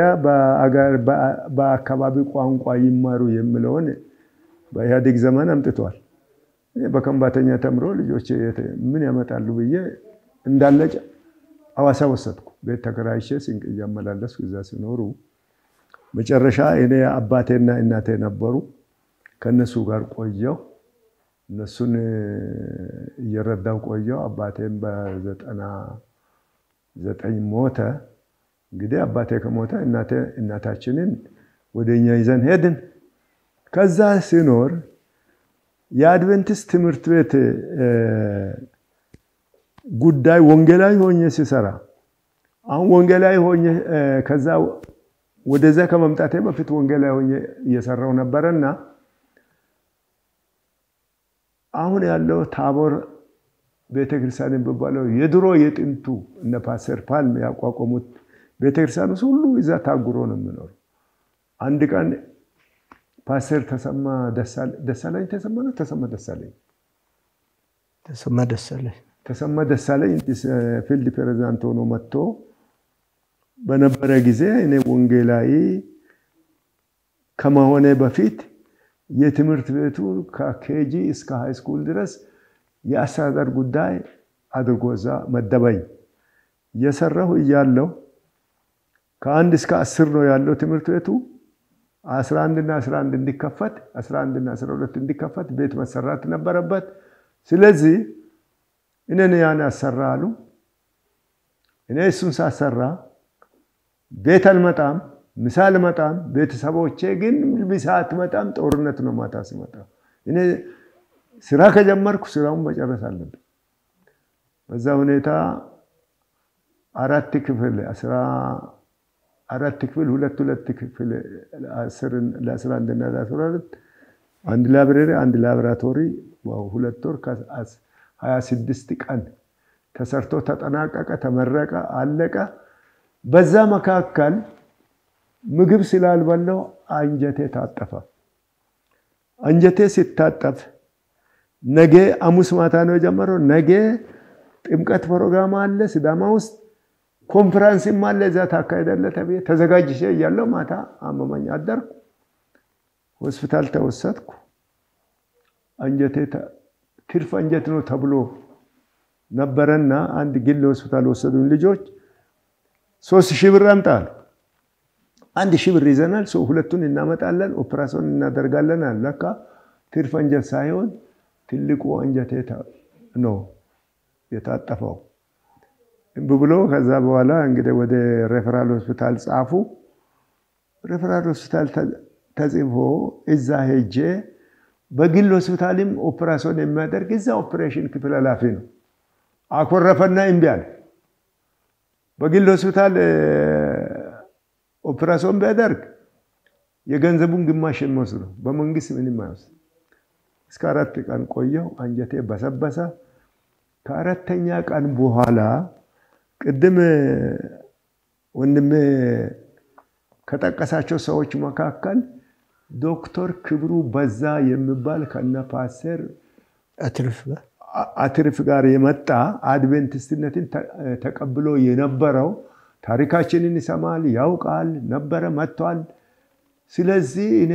Speaker 1: በአካባቢ ቋንቋ ይማሩ የሚለውን በኢህአዴግ ዘመን አምጥቷል። በከንባተኛ ተምሮ ልጆች ምን ያመጣሉ ብዬ እንዳለ አዋሳ ወሰድኩ። ቤት ተከራይቼ ስንቅ እያመላለስኩ እዛ ሲኖሩ መጨረሻ እኔ አባቴና እናቴ ነበሩ። ከእነሱ ጋር ቆየው። እነሱን እየረዳው ቆየው። አባቴም በዘጠና ዘጠኝ ሞተ። እንግዲህ አባቴ ከሞተ እናታችንን ወደ እኛ ይዘን ሄድን። ከዛ ሲኖር የአድቨንቲስት ትምህርት ቤት ጉዳይ ወንጌላዊ ሆኜ ሲሰራ አሁን ወንጌላዊ ሆኜ ከዛ ወደዛ ከመምጣቴ በፊት ወንጌላዊ ሆኜ እየሰራው ነበረና አሁን ያለው ታቦር ቤተክርስቲያን የሚባለው የድሮ የጥንቱ እነ ፓስተር ፓልም ያቋቋሙት ቤተክርስቲያን ውስጥ ሁሉ እዛ ታጉሮ ነው የሚኖሩ። አንድ ቀን ፓስተር ተሰማ ደሳለኝ ተሰማ ነው ተሰማ ደሳለኝ
Speaker 2: ተሰማ ደሳለኝ
Speaker 1: ተሰማ ደሳለኝ ፊልድ ፕሬዚዳንት ሆኖ መጥቶ በነበረ ጊዜ እኔ ወንጌላዊ ከመሆኔ በፊት የትምህርት ቤቱ ከኬጂ እስከ ሃይስኩል ድረስ የአስተዳደር ጉዳይ አድርጎ እዛ መደበኝ። እየሰራሁ እያለሁ ከአንድ እስከ አስር ነው ያለው ትምህርት ቤቱ። አስራ አንድና አስራ አንድ እንዲከፈት አስራ አንድና አስራ ሁለት እንዲከፈት ቤት መሰራት ነበረበት። ስለዚህ እኔን ያን ያሰራ አሉ። እኔ እሱን ሳሰራ ቤት አልመጣም፣ ምሳ አልመጣም። ቤተሰቦቼ ግን ምሳ አትመጣም፣ ጦርነት ነው ማታ ሲመጣ። እኔ ስራ ከጀመርኩ ስራውን መጨረስ አለብን። በዛ ሁኔታ አራት ክፍል አስራ አራት ክፍል ሁለት ሁለት ክፍል ለአስራ አንድና ለአስራ ሁለት አንድ ላይብሬሪ አንድ ላቦራቶሪ ሁለት ወር ከሀያ ስድስት ቀን ተሰርቶ ተጠናቀቀ፣ ተመረቀ፣ አለቀ። በዛ መካከል ምግብ ስላልበላው አንጀቴ ታጠፈ። አንጀቴ ሲታጠፍ ነገ ሐሙስ ማታ ነው የጀመረው። ነገ ጥምቀት ፕሮግራም አለ ሲዳማ ውስጥ ኮንፈራንስም አለ እዛ ታካሄዳለህ ተብዬ ተዘጋጅቼ እያለሁ ማታ አመመኝ አደርኩ። ሆስፒታል ተወሰድኩ። አንጀቴ ትርፍ አንጀት ነው ተብሎ ነበረና አንድ ግል ሆስፒታል ወሰዱን ልጆች። ሶስት ሺህ ብር አምጣሉ። አንድ ሺህ ብር ይዘናል፣ ሁለቱን እናመጣለን፣ ኦፕራሲዮን እናደርጋለን። ለካ ትርፍ አንጀት ሳይሆን ትልቁ አንጀቴ ነው የታጠፈው እምቢ ብሎ ከዛ በኋላ እንግዲህ ወደ ሬፈራል ሆስፒታል ጻፉ። ሬፈራል ሆስፒታል ተጽፎ እዛ ሄጄ በግል ሆስፒታልም ኦፕራሲዮን የሚያደርግ እዛ ኦፕሬሽን ክፍል ኃላፊ ነው። አኮረፈና እምቢ አለ። በግል ሆስፒታል ኦፕራሲዮን ቢያደርግ የገንዘቡን ግማሽ የሚወስድ ነው። በመንግስት ምንም አይወስድ። እስከ አራት ቀን ቆየሁ። አንጀቴ በሰበሰ። ከአራተኛ ቀን በኋላ ቅድም ወንድሜ ከጠቀሳቸው ሰዎች መካከል ዶክተር ክብሩ በዛ የሚባል ከነ ፓስተር አትርፍ ጋር የመጣ አድቬንቲስትነትን ተቀብሎ የነበረው ታሪካችንን ይሰማል፣ ያውቃል ነበረ፣ መጥቷል። ስለዚህ እኔ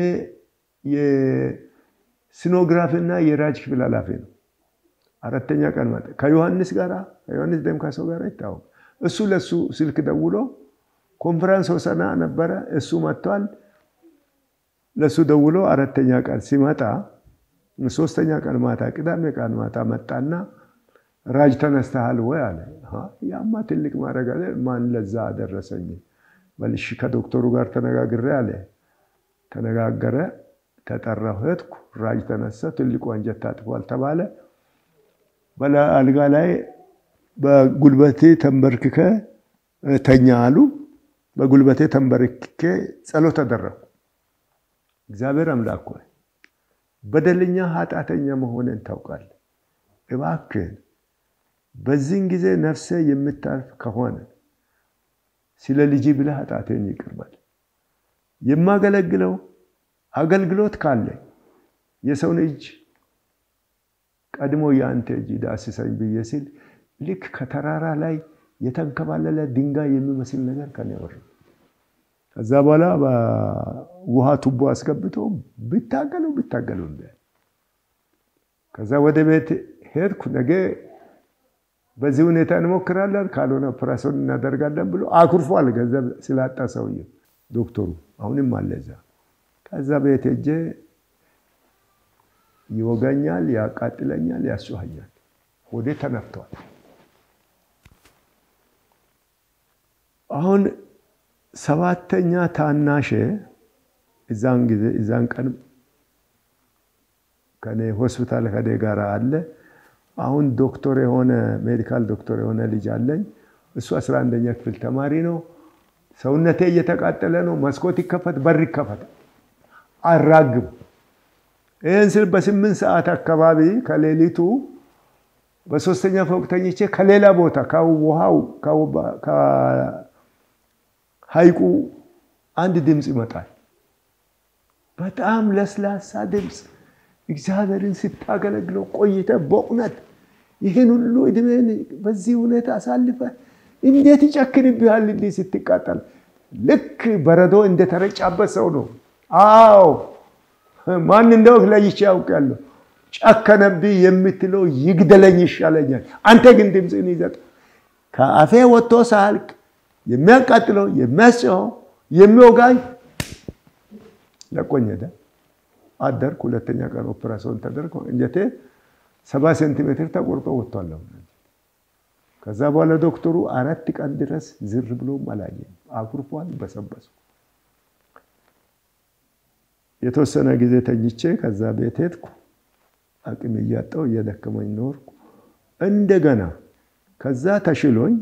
Speaker 1: የሲኖግራፍና የራጅ ክፍል ኃላፊ ነው። አራተኛ ቀን መጣ። ከዮሐንስ ጋር ከዮሐንስ ደምካሶ ጋር ይታወቅ። እሱ ለሱ ስልክ ደውሎ ኮንፈረንስ ሆሰና ነበረ፣ እሱ መጥቷል። ለሱ ደውሎ አራተኛ ቀን ሲመጣ ሶስተኛ ቀን ማታ ቅዳሜ ቀን ማታ መጣና ራጅ ተነስተሃል ወይ አለ። ያማ ትልቅ ማድረግ አለ። ማን ለዛ አደረሰኝ? በልሽ ከዶክተሩ ጋር ተነጋግሬ አለ። ተነጋገረ፣ ተጠራሁ፣ ሄድኩ። ራጅ ተነሳ። ትልቁ አንጀት ታጥፏል ተባለ። በአልጋ ላይ በጉልበቴ ተንበርክከ ተኛ አሉ። በጉልበቴ ተንበርክኬ ጸሎት አደረግኩ። እግዚአብሔር አምላክ ሆይ በደለኛ ኃጢአተኛ መሆንን ታውቃለህ። እባክህን በዚህን ጊዜ ነፍሴ የምታልፍ ከሆነ ስለ ልጅ ብለህ ኃጢአቴን ይቅር በል። የማገለግለው አገልግሎት ካለ የሰውን እጅ ቀድሞ የአንተ እጅ ዳስሰኝ ብዬ ሲል ልክ ከተራራ ላይ የተንከባለለ ድንጋይ የሚመስል ነገር ከኔ ወረደ። ከዛ በኋላ በውሃ ቱቦ አስገብቶ ብታገሉ ብታገሉ እንደ ከዛ ወደ ቤት ሄድኩ። ነገ በዚህ ሁኔታ እንሞክራለን፣ ካልሆነ ኦፕራሲዮን እናደርጋለን ብሎ አኩርፏል። ገንዘብ ስላጣ ሰውዬው ዶክተሩ አሁንም አለ እዛ። ከዛ ቤት ሄጄ ይወጋኛል፣ ያቃጥለኛል፣ ያስጮኸኛል። ወዴ ተነፍቷል። አሁን ሰባተኛ ታናሼ እዛን ጊዜ እዛን ቀን ከኔ ሆስፒታል ከኔ ጋር አለ። አሁን ዶክተር የሆነ ሜዲካል ዶክተር የሆነ ልጅ አለኝ። እሱ አስራ አንደኛ ክፍል ተማሪ ነው። ሰውነቴ እየተቃጠለ ነው። መስኮት ይከፈት፣ በር ይከፈት፣ አራግቡ። ይህን ስል በስምንት ሰዓት አካባቢ ከሌሊቱ በሶስተኛ ፎቅ ተኝቼ ከሌላ ቦታ ከውሃው ሐይቁ አንድ ድምፅ ይመጣል። በጣም ለስላሳ ድምፅ። እግዚአብሔርን ስታገለግለው ቆይተ በእውነት ይህን ሁሉ እድሜን በዚህ ሁኔታ አሳልፈ እንዴት ይጨክንብሃል? እንዲህ ስትቃጠል ልክ በረዶ እንደተረጫበት ሰው ነው። አዎ ማን እንደሆንክ ለይቼ ያውቃለሁ። ጨከነብኝ የምትለው ይግደለኝ ይሻለኛል። አንተ ግን ድምፅህን ይዘጥ ከአፌ ወጥቶ ሳልቅ የሚያቃጥለው የሚያስጨው የሚወጋኝ ለቆኝ ሄደ። አደርኩ። ሁለተኛ ቀን ኦፕራሲዮን ተደርጎ እንጀቴ ሰባ ሴንቲሜትር ተቆርጦ ወጥቷል። ከዛ በኋላ ዶክተሩ አራት ቀን ድረስ ዝር ብሎም አላየም። አኩርፏል፣ በሰበሱ። የተወሰነ ጊዜ ተኝቼ ከዛ ቤት ሄድኩ። አቅም እያጣው እየደከመኝ ኖርኩ። እንደገና ከዛ ተሽሎኝ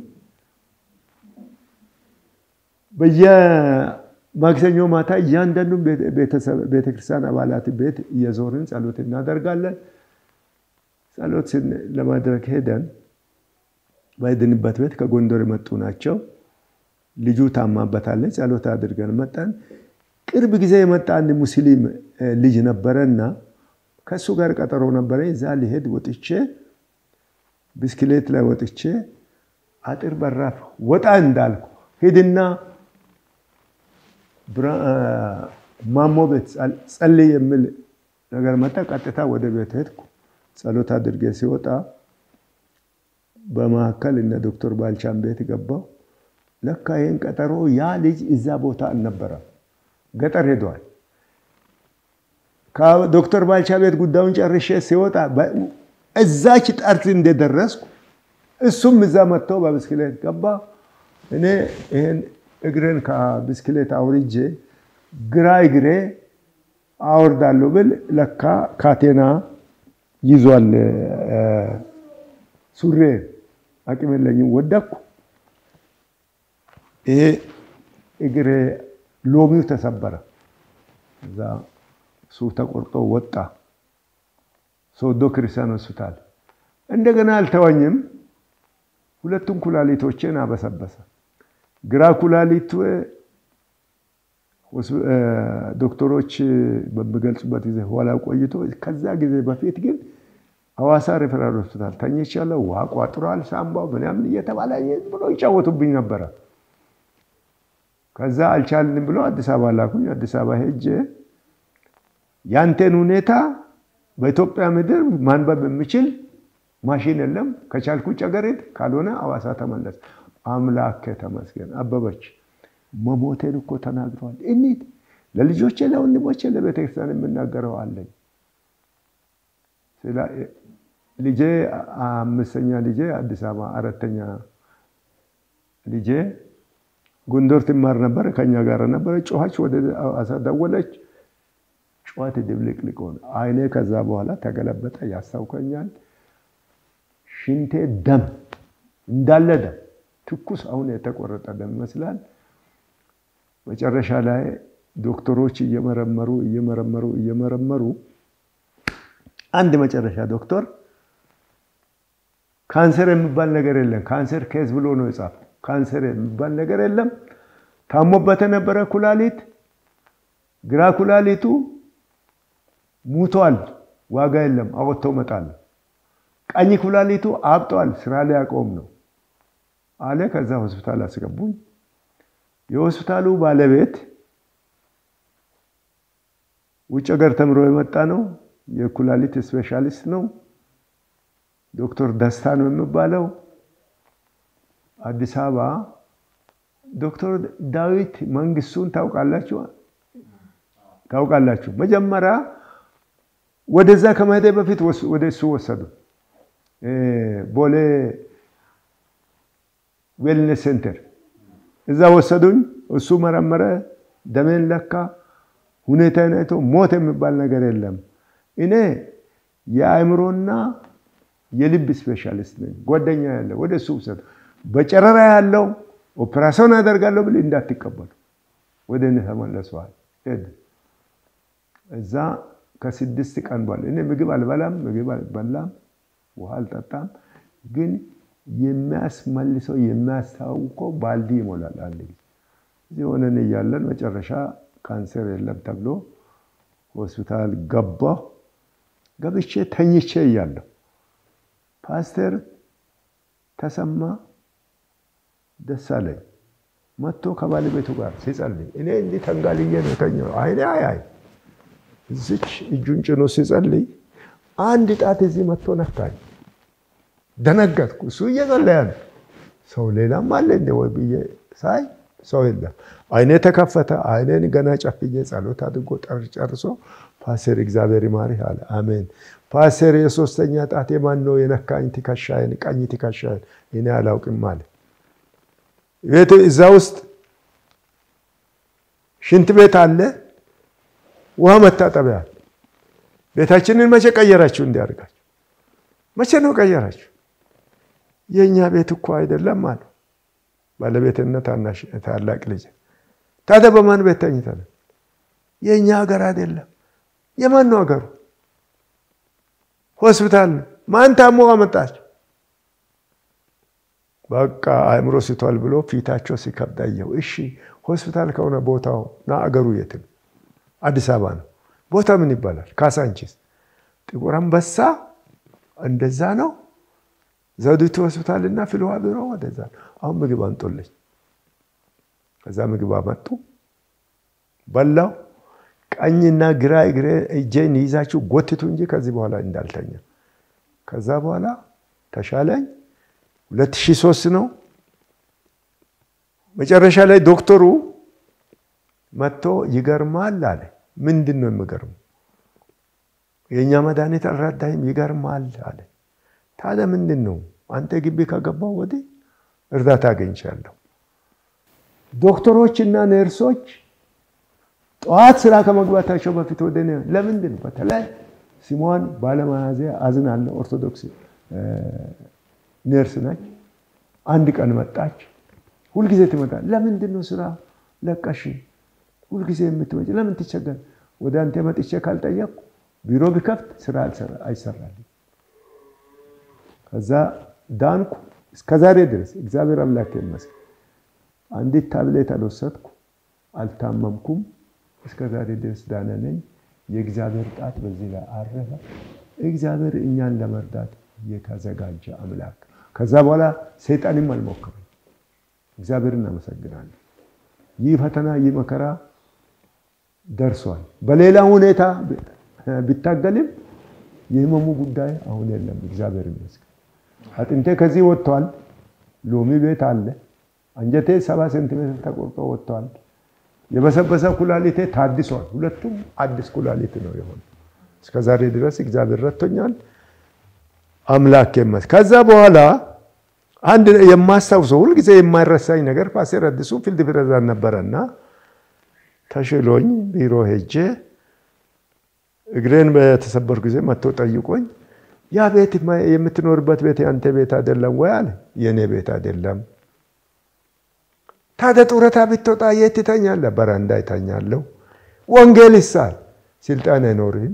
Speaker 1: በየማክሰኞ ማታ እያንዳንዱ ቤተክርስቲያን አባላት ቤት እየዞርን ጸሎት እናደርጋለን። ጸሎት ለማድረግ ሄደን በሄድንበት ቤት ከጎንደር የመጡ ናቸው። ልጁ ታማበታለች። ጸሎት አድርገን መጣን። ቅርብ ጊዜ የመጣ አንድ ሙስሊም ልጅ ነበረና ከእሱ ጋር ቀጠሮ ነበረ። እዛ ሊሄድ ወጥቼ ብስክሌት ላይ ወጥቼ አጥር በራፍ ወጣ እንዳልኩ ሂድና ማሞ ቤት ጸልይ የሚል ነገር መጣ። ቀጥታ ወደ ቤት ሄድኩ። ጸሎት አድርጌ ሲወጣ በመካከል እነ ዶክተር ባልቻን ቤት ገባው። ለካ ይህን ቀጠሮ ያ ልጅ እዛ ቦታ አልነበረም፣ ገጠር ሄደዋል። ከዶክተር ባልቻ ቤት ጉዳዩን ጨርሼ ሲወጣ እዛች ጠርዝ እንደደረስኩ እሱም እዛ መጥቶ በብስክሌት ገባ። እኔ ይህን እግሬን ከብስክሌት አውርጄ ግራ እግሬ አወርዳለሁ ብል ለካ ካቴና ይዟል ሱሬ። አቅም የለኝም፣ ወደቅኩ። ይሄ እግሬ ሎሚው ተሰበረ። እዛ እሱ ተቆርጦ ወጣ። ሶዶ ክርስቲያን ሆስፒታል እንደገና አልተወኝም። ሁለቱም ኩላሊቶችን አበሰበሰ። ግራ ኩላሊቱ ዶክተሮች በሚገልጹበት ጊዜ ኋላ ቆይቶ ከዛ ጊዜ በፊት ግን ሐዋሳ ሬፈራል ሆስፒታል ተኝቻለሁ። ውሃ ቋጥሯል ሳምባው ምናምን እየተባለ ብሎ ይጫወቱብኝ ነበረ። ከዛ አልቻልንም ብሎ አዲስ አበባ ላኩኝ። አዲስ አበባ ሄጄ ያንተን ሁኔታ በኢትዮጵያ ምድር ማንበብ የምችል ማሽን የለም። ከቻልኩ ጨገሬት ካልሆነ ሐዋሳ ተመለስ። አምላክ ተመስገን። አበበች መሞቴን እኮ ተናግረዋል። እኒት ለልጆቼ፣ ለወንድሞቼ፣ ለቤተክርስቲያን የምናገረው አለኝ። ልጄ አምስተኛ ልጄ አዲስ አበባ፣ አራተኛ ልጄ ጎንደር ትማር ነበር። ከኛ ጋር ነበረ። ጮኸች፣ ወደ ሐዋሳ ደወለች። ጨዋት ድብልቅልቅ ሆነ። አይኔ ከዛ በኋላ ተገለበጠ። ያስታውከኛል። ሽንቴ ደም እንዳለ ደም ትኩስ፣ አሁን የተቆረጠ ደም ይመስላል። መጨረሻ ላይ ዶክተሮች እየመረመሩ እየመረመሩ እየመረመሩ አንድ መጨረሻ ዶክተር ካንሰር የሚባል ነገር የለም፣ ካንሰር ኬዝ ብሎ ነው የጻፈው። ካንሰር የሚባል ነገር የለም። ታሞበት የነበረ ኩላሊት ግራ ኩላሊቱ ሙቷል፣ ዋጋ የለም፣ አወጥተው መጣል። ቀኝ ኩላሊቱ አብጧል፣ ስራ ላይ ያቆም ነው አለ። ከዛ ሆስፒታል አስገቡኝ። የሆስፒታሉ ባለቤት ውጭ ሀገር ተምሮ የመጣ ነው። የኩላሊት ስፔሻሊስት ነው። ዶክተር ደስታ ነው የሚባለው። አዲስ አበባ ዶክተር ዳዊት መንግስቱን ታውቃላችሁ? ታውቃላችሁ። መጀመሪያ ወደዛ ከመሄዴ በፊት ወደ እሱ ወሰዱ። ቦሌ ዌልነስ ሴንተር እዛ ወሰዱኝ። እሱ መረመረ፣ ደሜን ለካ፣ ሁኔታዬን አይቶ ሞት የሚባል ነገር የለም። እኔ የአእምሮና የልብ ስፔሻሊስት ነኝ። ጓደኛ ያለ ወደ እሱ ውሰዱ። በጨረራ ያለው ኦፕራሲዮን አደርጋለሁ ብል እንዳትቀበሉ ወደ እኔ ተመለሰዋል። እዛ ከስድስት ቀን በኋላ እኔ ምግብ አልበላም፣ ምግብ አልበላም፣ ውሃ አልጠጣም። ግን የሚያስመልሰው የሚያስታውቀው ባልዲ ይሞላል። አንድ ጊዜ እዚህ ሆነን እያለን መጨረሻ ካንሰር የለም ተብሎ ሆስፒታል ገባሁ። ገብቼ ተኝቼ እያለሁ ፓስተር ተሰማ ደሳለኝ መጥቶ ከባለቤቱ ጋር ሲጸልይ እኔ እንዲህ ተንጋልዬ ነው የተኛው። አይኔ አያይ እዚች እጁን ጭኖ ሲጸልይ አንድ ጣት እዚህ መጥቶ ነካኝ። ደነገጥኩ። እሱ እየጸለየ ነው። ሰው ሌላም አለ እንደ ወይ ብዬ ሳይ ሰው የለም። አይኔ ተከፈተ። አይኔን ገና ጨፍዬ ጸሎት አድርጎ ጨርሶ ፓስተር እግዚአብሔር ይማርህ አለ። አሜን። ፓስተር የሶስተኛ ጣት የማን ነው የነካኝ? ትከሻዬን፣ ቀኝ ትከሻዬን እኔ አላውቅም አለ። ቤት እዛ ውስጥ ሽንት ቤት አለ፣ ውሃ መታጠቢያ አለ። ቤታችንን መቼ ቀየራችሁ? እንዲያደርጋችሁ መቼ ነው ቀየራችሁ? የእኛ ቤት እኮ አይደለም አለ ባለቤትና ታላቅ ልጅ። ታዲያ በማን ቤት ተኝተናል? የእኛ ሀገር አይደለም። የማን ነው ሀገሩ? ሆስፒታል ነው። ማን ታሞ አመጣቸው? በቃ አእምሮ ስቷል ብሎ ፊታቸው ሲከብድ አየሁ። እሺ ሆስፒታል ከሆነ ቦታው ና አገሩ የት ነው? አዲስ አበባ ነው። ቦታ ምን ይባላል? ካሳንቺስ፣ ጥቁር አንበሳ እንደዛ ነው። ዘውዲቱ ሆስፒታል እና ፍልውሃ ቢሮ ወደዛ ነው። አሁን ምግብ አንጦልኝ፣ ከዛ ምግብ አመጡ፣ በላው። ቀኝና ግራ እግሬ እጄን ይዛችሁ ጎትቱ እንጂ ከዚህ በኋላ እንዳልተኛ። ከዛ በኋላ ተሻለኝ። 2003 ነው። መጨረሻ ላይ ዶክተሩ መጥቶ ይገርማል አለ። ምንድን ነው የሚገርመው? የእኛ መድኃኒት አልረዳኝም፣ ይገርማል አለ። ታዲያ ምንድን ነው? አንተ ግቢ ከገባው ወዲህ እርዳታ አገኝቻለሁ። ዶክተሮችና ነርሶች ጠዋት ስራ ከመግባታቸው በፊት ወደ እኔ ለምንድን ነው በተለይ ስሟን ባለመያዜ አዝናለሁ። ኦርቶዶክስ ነርስ ነች። አንድ ቀን መጣች። ሁልጊዜ ትመጣል። ለምንድን ነው ስራ ለቀሽ ሁልጊዜ የምትመጪ? ለምን ትቸገር? ወደ አንተ መጥቼ ካልጠየቅኩ ቢሮ ቢከፍት ስራ አይሰራልኝ። ከዛ ዳንኩ። እስከዛሬ ድረስ እግዚአብሔር አምላክ ይመስገን አንዲት ታብሌት አልወሰድኩ፣ አልታመምኩም። እስከዛሬ ድረስ ዳነ ነኝ። የእግዚአብሔር ጣት በዚህ ላይ አረፈ። እግዚአብሔር እኛን ለመርዳት የተዘጋጀ አምላክ። ከዛ በኋላ ሰይጣንም አልሞክርም። እግዚአብሔር እናመሰግናለን። ይህ ፈተና ይህ መከራ ደርሷል። በሌላ ሁኔታ ቢታገልም የህመሙ ጉዳይ አሁን የለም። እግዚአብሔር ይመስገን። አጥንቴ ከዚህ ወጥቷል። ሎሚ ቤት አለ። አንጀቴ ሰባ ሴንቲሜትር ተቆርጦ ወጥቷል። የበሰበሰ ኩላሊቴ ታድሷል። ሁለቱም አዲስ ኩላሊት ነው የሆነ። እስከዛሬ ድረስ እግዚአብሔር ረድቶኛል። አምላክ ይመስገን። ከዛ በኋላ አንድ የማስታውሰው ሁልጊዜ የማይረሳኝ ነገር ፓስተር አዲሱ ፊልድ ፕሬዝዳንት ነበረና ተሽሎኝ ቢሮ ሄጄ እግሬን በተሰበሩ ጊዜ መጥቶ ጠይቆኝ ያ ቤት የምትኖርበት ቤት የአንተ ቤት አይደለም ወይ አለ። የእኔ ቤት አይደለም። ታዲያ ጡረታ ብትወጣ የት ትተኛለህ? በረንዳ ይተኛለሁ። ወንጌል ይሳል ስልጣን አይኖርህም።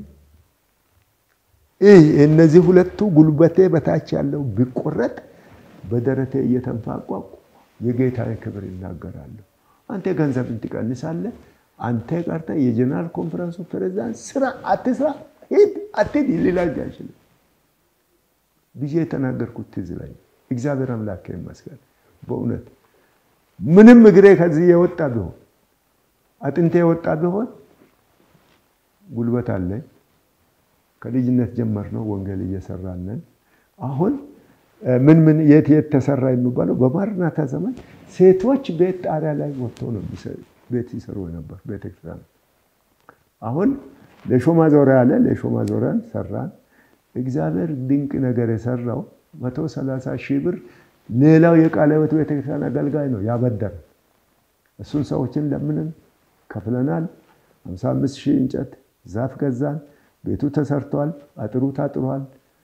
Speaker 1: ይህ እነዚህ ሁለቱ ጉልበቴ በታች ያለው ቢቆረጥ በደረቴ እየተንፋቋቁ የጌታዬ ክብር ይናገራሉ። አንተ ገንዘብን ትቀንሳለህ። አንተ ቀርተ የጀነራል ኮንፈረንሱ ፕሬዚዳንት ስራ አትስራ፣ ሂድ አትሂድ ሊላኝ አይችልም ብዬ የተናገርኩት ትዝ ላይ እግዚአብሔር አምላክ ይመስገን። በእውነት ምንም እግሬ ከዚህ የወጣ ቢሆን አጥንቴ የወጣ ቢሆን ጉልበት አለኝ። ከልጅነት ጀመር ነው ወንጌል እየሰራንን አሁን ምን ምን የት የት ተሰራ የሚባለው በማርናታ ዘመን ሴቶች ቤት ጣሪያ ላይ ወጥተው ነው ቤት ሲሰሩ ነበር ቤተክርስቲያን። አሁን ለሾ ማዞሪያ አለ። ለሾ ማዞሪያን ሰራን። እግዚአብሔር ድንቅ ነገር የሰራው መቶ ሰላሳ ሺህ ብር ሌላው የቃለ ሕይወት ቤተክርስቲያን አገልጋይ ነው ያበደረ። እሱን ሰዎችን ለምንን ከፍለናል። 55 ሺህ እንጨት ዛፍ ገዛን። ቤቱ ተሰርቷል። አጥሩ ታጥሯል።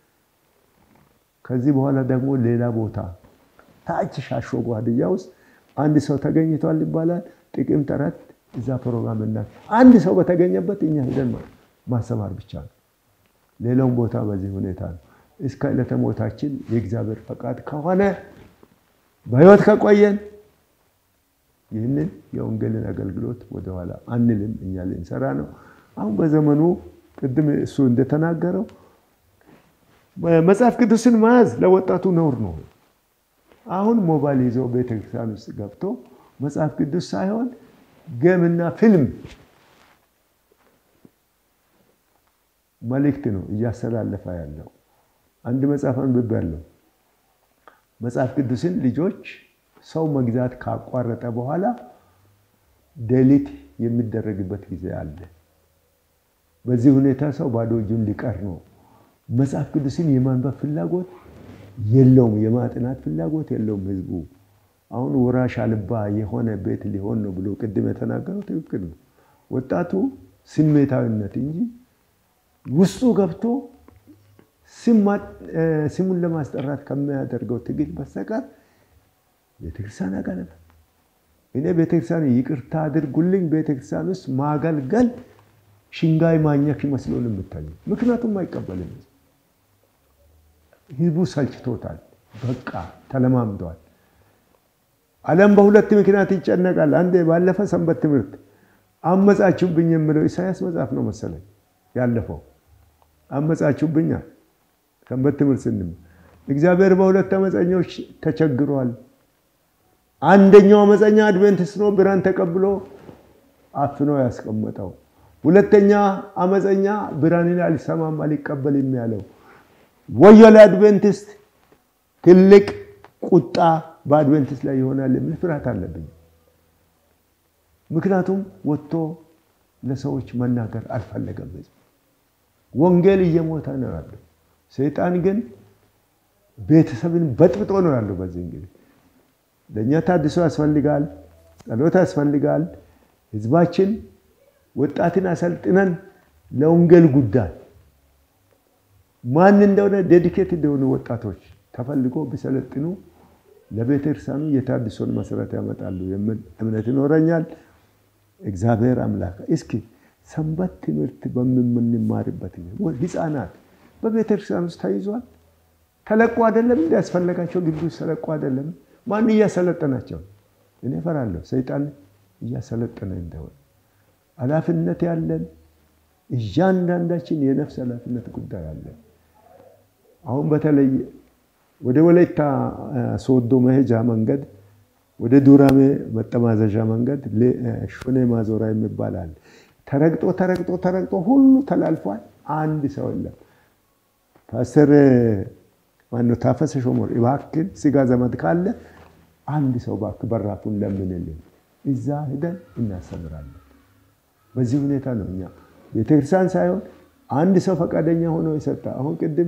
Speaker 1: ከዚህ በኋላ ደግሞ ሌላ ቦታ ታች ሻሾጎ ሀዲያ ውስጥ አንድ ሰው ተገኝቷል ይባላል። ጥቅምት አራት እዛ ፕሮግራም እና አንድ ሰው በተገኘበት እኛ ሄደን ማሰማር ብቻ ነው። ሌላውን ቦታ በዚህ ሁኔታ ነው። እስከ ዕለተ ሞታችን የእግዚአብሔር ፈቃድ ከሆነ በሕይወት ከቆየን ይህንን የወንጌልን አገልግሎት ወደኋላ አንልም። እኛ ልንሰራ ነው። አሁን በዘመኑ ቅድም እሱ እንደተናገረው መጽሐፍ ቅዱስን መያዝ ለወጣቱ ነውር ነው። አሁን ሞባይል ይዘው ቤተክርስቲያን ውስጥ ገብቶ መጽሐፍ ቅዱስ ሳይሆን ገምና ፊልም መልእክት ነው እያስተላለፈ ያለው። አንድ መጽሐፍ አንብቤያለሁ። መጽሐፍ ቅዱስን ልጆች ሰው መግዛት ካቋረጠ በኋላ ዴሊት የሚደረግበት ጊዜ አለ። በዚህ ሁኔታ ሰው ባዶ እጁን ሊቀር ነው። መጽሐፍ ቅዱስን የማንበብ ፍላጎት የለውም፣ የማጥናት ፍላጎት የለውም ህዝቡ። አሁን ወራሽ አልባ የሆነ ቤት ሊሆን ነው ብሎ ቅድም የተናገረው ትክክል ነው። ወጣቱ ስሜታዊነት እንጂ ውስጡ ገብቶ ስሙን ለማስጠራት ከሚያደርገው ትግል በስተቀር ቤተክርስቲያን ያቀነፈ እኔ ቤተክርስቲያን ይቅርታ አድርጉልኝ፣ ቤተክርስቲያን ውስጥ ማገልገል ሽንጋይ ማኘክ ይመስሎ ነው የምታየው። ምክንያቱም አይቀበልም። ህዝቡ ሰልችቶታል። በቃ ተለማምደዋል። ዓለም በሁለት ምክንያት ይጨነቃል። አንድ ባለፈ ሰንበት ትምህርት አመጻችሁብኝ የምለው ኢሳያስ መጽሐፍ ነው መሰለኝ ያለፈው አመጻችሁብኛል። ሰንበት ትምህርት ስንም እግዚአብሔር በሁለት አመፀኞች ተቸግሯል። አንደኛው አመፀኛ አድቬንቲስት ነው፣ ብርሃን ተቀብሎ አፍኖ ያስቀመጠው። ሁለተኛ አመፀኛ ብርሃንን አልሰማም አልቀበልም ያለው። ወዮ ለአድቬንቲስት! ትልቅ ቁጣ በአድቬንቲስት ላይ ይሆናል የሚል ፍርሃት አለብኝ። ምክንያቱም ወጥቶ ለሰዎች መናገር አልፈለገም። ወንጌል እየሞተ ነው ያለው። ሰይጣን ግን ቤተሰብን በጥብጦ ነው ያለው። በዚህ እንግዲህ ለእኛ ታድሶ ያስፈልጋል፣ ጸሎት ያስፈልጋል። ህዝባችን ወጣትን አሰልጥነን ለወንጌል ጉዳይ ማን እንደሆነ ዴዲኬት እንደሆኑ ወጣቶች ተፈልጎ ቢሰለጥኑ ለቤተክርስቲያኑ የታድሶን መሰረት ያመጣሉ የሚል እምነት ይኖረኛል። እግዚአብሔር አምላክ እስኪ ሰንበት ትምህርት በምንማርበት ህፃናት በቤተክርስቲያን ውስጥ ተይዟል። ተለቁ አይደለም እንዲ ያስፈለጋቸው ግቢ ውስጥ ተለቁ አይደለም። ማን እያሰለጠናቸው? እኔ እፈራለሁ ሰይጣን እያሰለጠነ እንደሆነ። ኃላፊነት ያለን እያንዳንዳችን የነፍስ ኃላፊነት ጉዳይ አለን። አሁን በተለይ ወደ ወላይታ ሶዶ መሄጃ መንገድ ወደ ዱራሜ መጠማዘዣ መንገድ ሾኔ ማዞራ የሚባል አለ። ተረግጦ ተረግጦ ተረግጦ ሁሉ ተላልፏል። አንድ ሰው የለም። ፓስተር ማነው ታፈሰ ሾሞር እባክህ ስጋ ዘመድ ካለ አንድ ሰው እባክህ በራፉን ለምንልን፣ እዛ ሄደን እናስተምራለን። በዚህ ሁኔታ ነው እኛ ቤተክርስቲያን ሳይሆን አንድ ሰው ፈቃደኛ ሆኖ የሰጠ አሁን ቅድም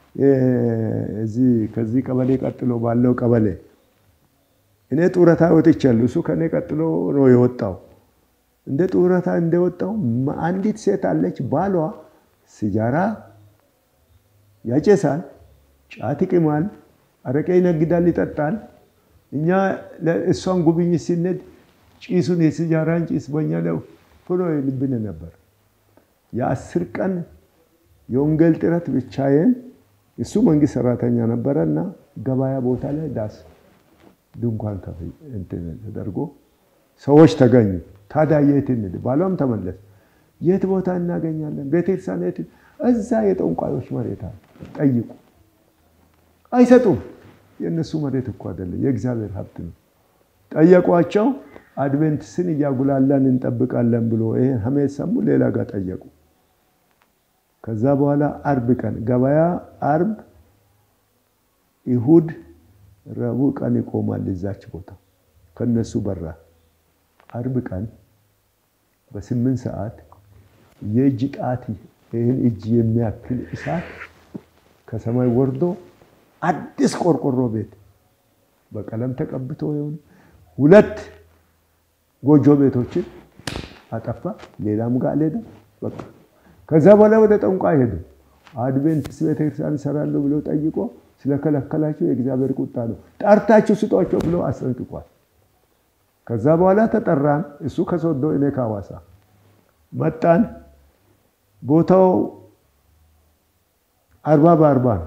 Speaker 1: ከዚህ ቀበሌ ቀጥሎ ባለው ቀበሌ እኔ ጡረታ ወጥቻለሁ። እሱ ከኔ ቀጥሎ ነው የወጣው። እንደ ጡረታ እንደወጣው አንዲት ሴት አለች። ባሏ ሲጃራ ያጨሳል፣ ጫት ይቅማል፣ አረቄ ይነግዳል፣ ይጠጣል። እኛ እሷን ጉብኝት ሲነድ ጭሱን የሲጃራን ጭስ በኛ ላይ ፍሎ ልብን ነበር። የአስር ቀን የወንጌል ጥረት ብቻዬን እሱ መንግስት ሰራተኛ ነበረ እና ገበያ ቦታ ላይ ዳስ ድንኳን ተደርጎ ሰዎች ተገኙ። ታዲያ የት እንሂድ? ባሏም ተመለስ። የት ቦታ እናገኛለን? ቤተክርስቲያን የት? እዛ የጠንቋዮች መሬት ጠይቁ። አይሰጡም። የእነሱ መሬት እኮ አይደለም፣ የእግዚአብሔር ሀብት ነው። ጠየቋቸው። አድቬንትስን እያጉላላን እንጠብቃለን ብሎ ይሄን ሀሜት ሰሙ። ሌላ ጋር ጠየቁ። ከዛ በኋላ አርብ ቀን ገበያ አርብ፣ ይሁድ፣ ረቡዕ ቀን ይቆማል እዛች ቦታ ከነሱ በራ። አርብ ቀን በስምንት ሰዓት የእጅ ጣት ይህን እጅ የሚያክል እሳት ከሰማይ ወርዶ አዲስ ቆርቆሮ ቤት በቀለም ተቀብቶ ይሁን ሁለት ጎጆ ቤቶችን አጠፋ። ሌላም ጋር አልሄደ። በቃ ከዛ በኋላ ወደ ጠንቋይ ሄዱ። አድቬንቲስት ቤተክርስቲያን ይሰራሉ ብሎ ጠይቆ ስለከለከላቸው የእግዚአብሔር ቁጣ ነው፣ ጠርታችሁ ስጧቸው ብሎ አስጠንቅቋል። ከዛ በኋላ ተጠራን። እሱ ከሶዶ እኔ ከሐዋሳ መጣን። ቦታው አርባ በአርባ ነው፣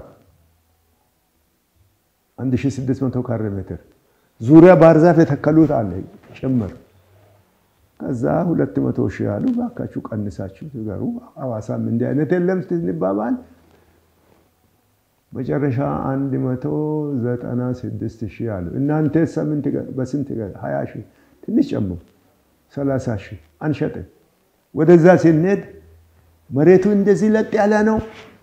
Speaker 1: 1600 ካሬ ሜትር ዙሪያ ባህር ዛፍ የተከሉት አለ ጭምር። ከዛ ሁለት መቶ ሺህ አሉ። እባካችሁ ቀንሳችሁ ትገሩ። ሐዋሳም እንዲህ አይነት የለም ስንባባል መጨረሻ አንድ መቶ ዘጠና ስድስት ሺህ አሉ። እናንተ በስንት ሀያ ሺህ ትንሽ ጨምሩ፣ ሰላሳ ሺህ አንሸጥም። ወደዛ ስንሄድ መሬቱ እንደዚህ ለጥ ያለ ነው።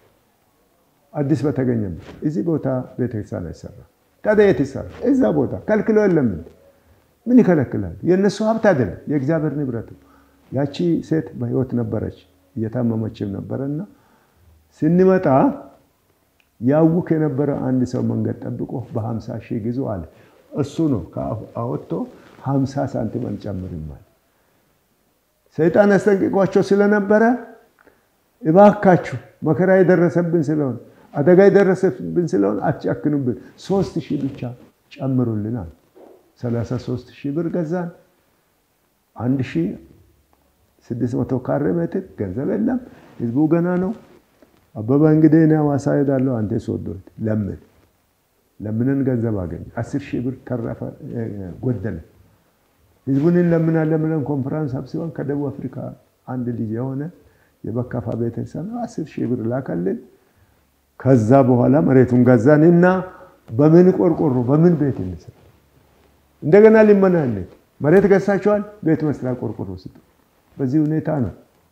Speaker 1: አዲስ በተገኘበት እዚህ ቦታ ቤተክርስቲያን አይሰራ። ታዲያ የት ይሰራ? እዛ ቦታ ከልክሎ የለም። ምን ይከለክላል? የእነሱ ሀብት አይደለም፣ የእግዚአብሔር ንብረት ነው። ያቺ ሴት በህይወት ነበረች፣ እየታመመችም ነበረና ስንመጣ ያውክ የነበረ አንድ ሰው መንገድ ጠብቆ በሀምሳ ሺህ ግዙ አለ። እሱ ነው አወጥቶ ሀምሳ ሳንቲም አንጨምርም አለ። ሰይጣን አስጠንቅቋቸው ስለነበረ እባካችሁ መከራ የደረሰብን ስለሆነ አደጋ የደረሰብን ስለሆነ አትጨክኑብን፣ ሶስት ሺህ ብቻ ጨምሩልናል። ሰላሳ ሶስት ሺህ ብር ገዛን። አንድ ሺህ ስድስት መቶ ካሬ ሜትር ገንዘብ የለም፣ ህዝቡ ገና ነው። አበባ እንግዲህ እኔ ሐዋሳ ሄዳለሁ፣ አንተ ሶዶ ለምን ለምንን ገንዘብ አገኘ። አስር ሺህ ብር ተረፈ፣ ጎደለ። ህዝቡን እንለምናለን ብለን ኮንፈራንስ አብስበን ከደቡብ አፍሪካ አንድ ልጅ የሆነ የበካፋ ቤተሰብ አስር ሺህ ብር ላከልን። ከዛ በኋላ መሬቱን ገዛን እና በምን ቆርቆሮ በምን ቤት እንስራ? እንደገና ሊመናለት መሬት ገዝታችኋል፣ ቤት መስሪያ ቆርቆሮ ስጡ። በዚህ ሁኔታ ነው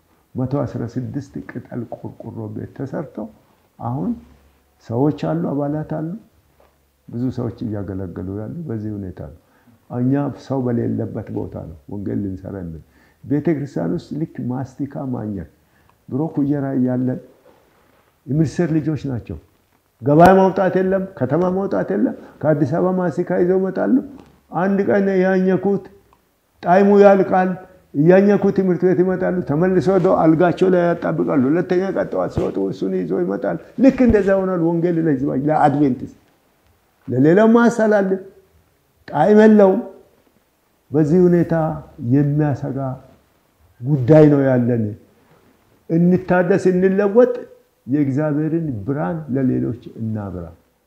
Speaker 1: 116 ቅጠል ቆርቆሮ ቤት ተሰርቶ አሁን ሰዎች አሉ፣ አባላት አሉ፣ ብዙ ሰዎች እያገለገሉ ያሉ በዚህ ሁኔታ ነው። እኛ ሰው በሌለበት ቦታ ነው ወንጌል ልንሰራ የምን ቤተ ክርስቲያን ውስጥ ልክ ማስቲካ ማኘክ ድሮ ኩየራ እያለን የሚኒስቴር ልጆች ናቸው። ገበያ ማውጣት የለም፣ ከተማ ማውጣት የለም። ከአዲስ አበባ ማስቲካ ይዘው ይመጣሉ። አንድ ቀን ያኘኩት ጣይሙ ያልቃል። እያኘኩ ትምህርት ቤት ይመጣሉ። ተመልሶ ወደ አልጋቸው ላይ ያጣብቃሉ። ሁለተኛ ቀን ጠዋት ሲወጡ እሱን ይዞ ይመጣል። ልክ እንደዛ ሆኗል። ወንጌል ለህዝባ ለአድቬንቲስት ለሌላው ማሳላልን ጣዕም የለውም። በዚህ ሁኔታ የሚያሰጋ ጉዳይ ነው ያለን። እንታደስ፣ እንለወጥ፣ የእግዚአብሔርን ብርሃን ለሌሎች እናብራ።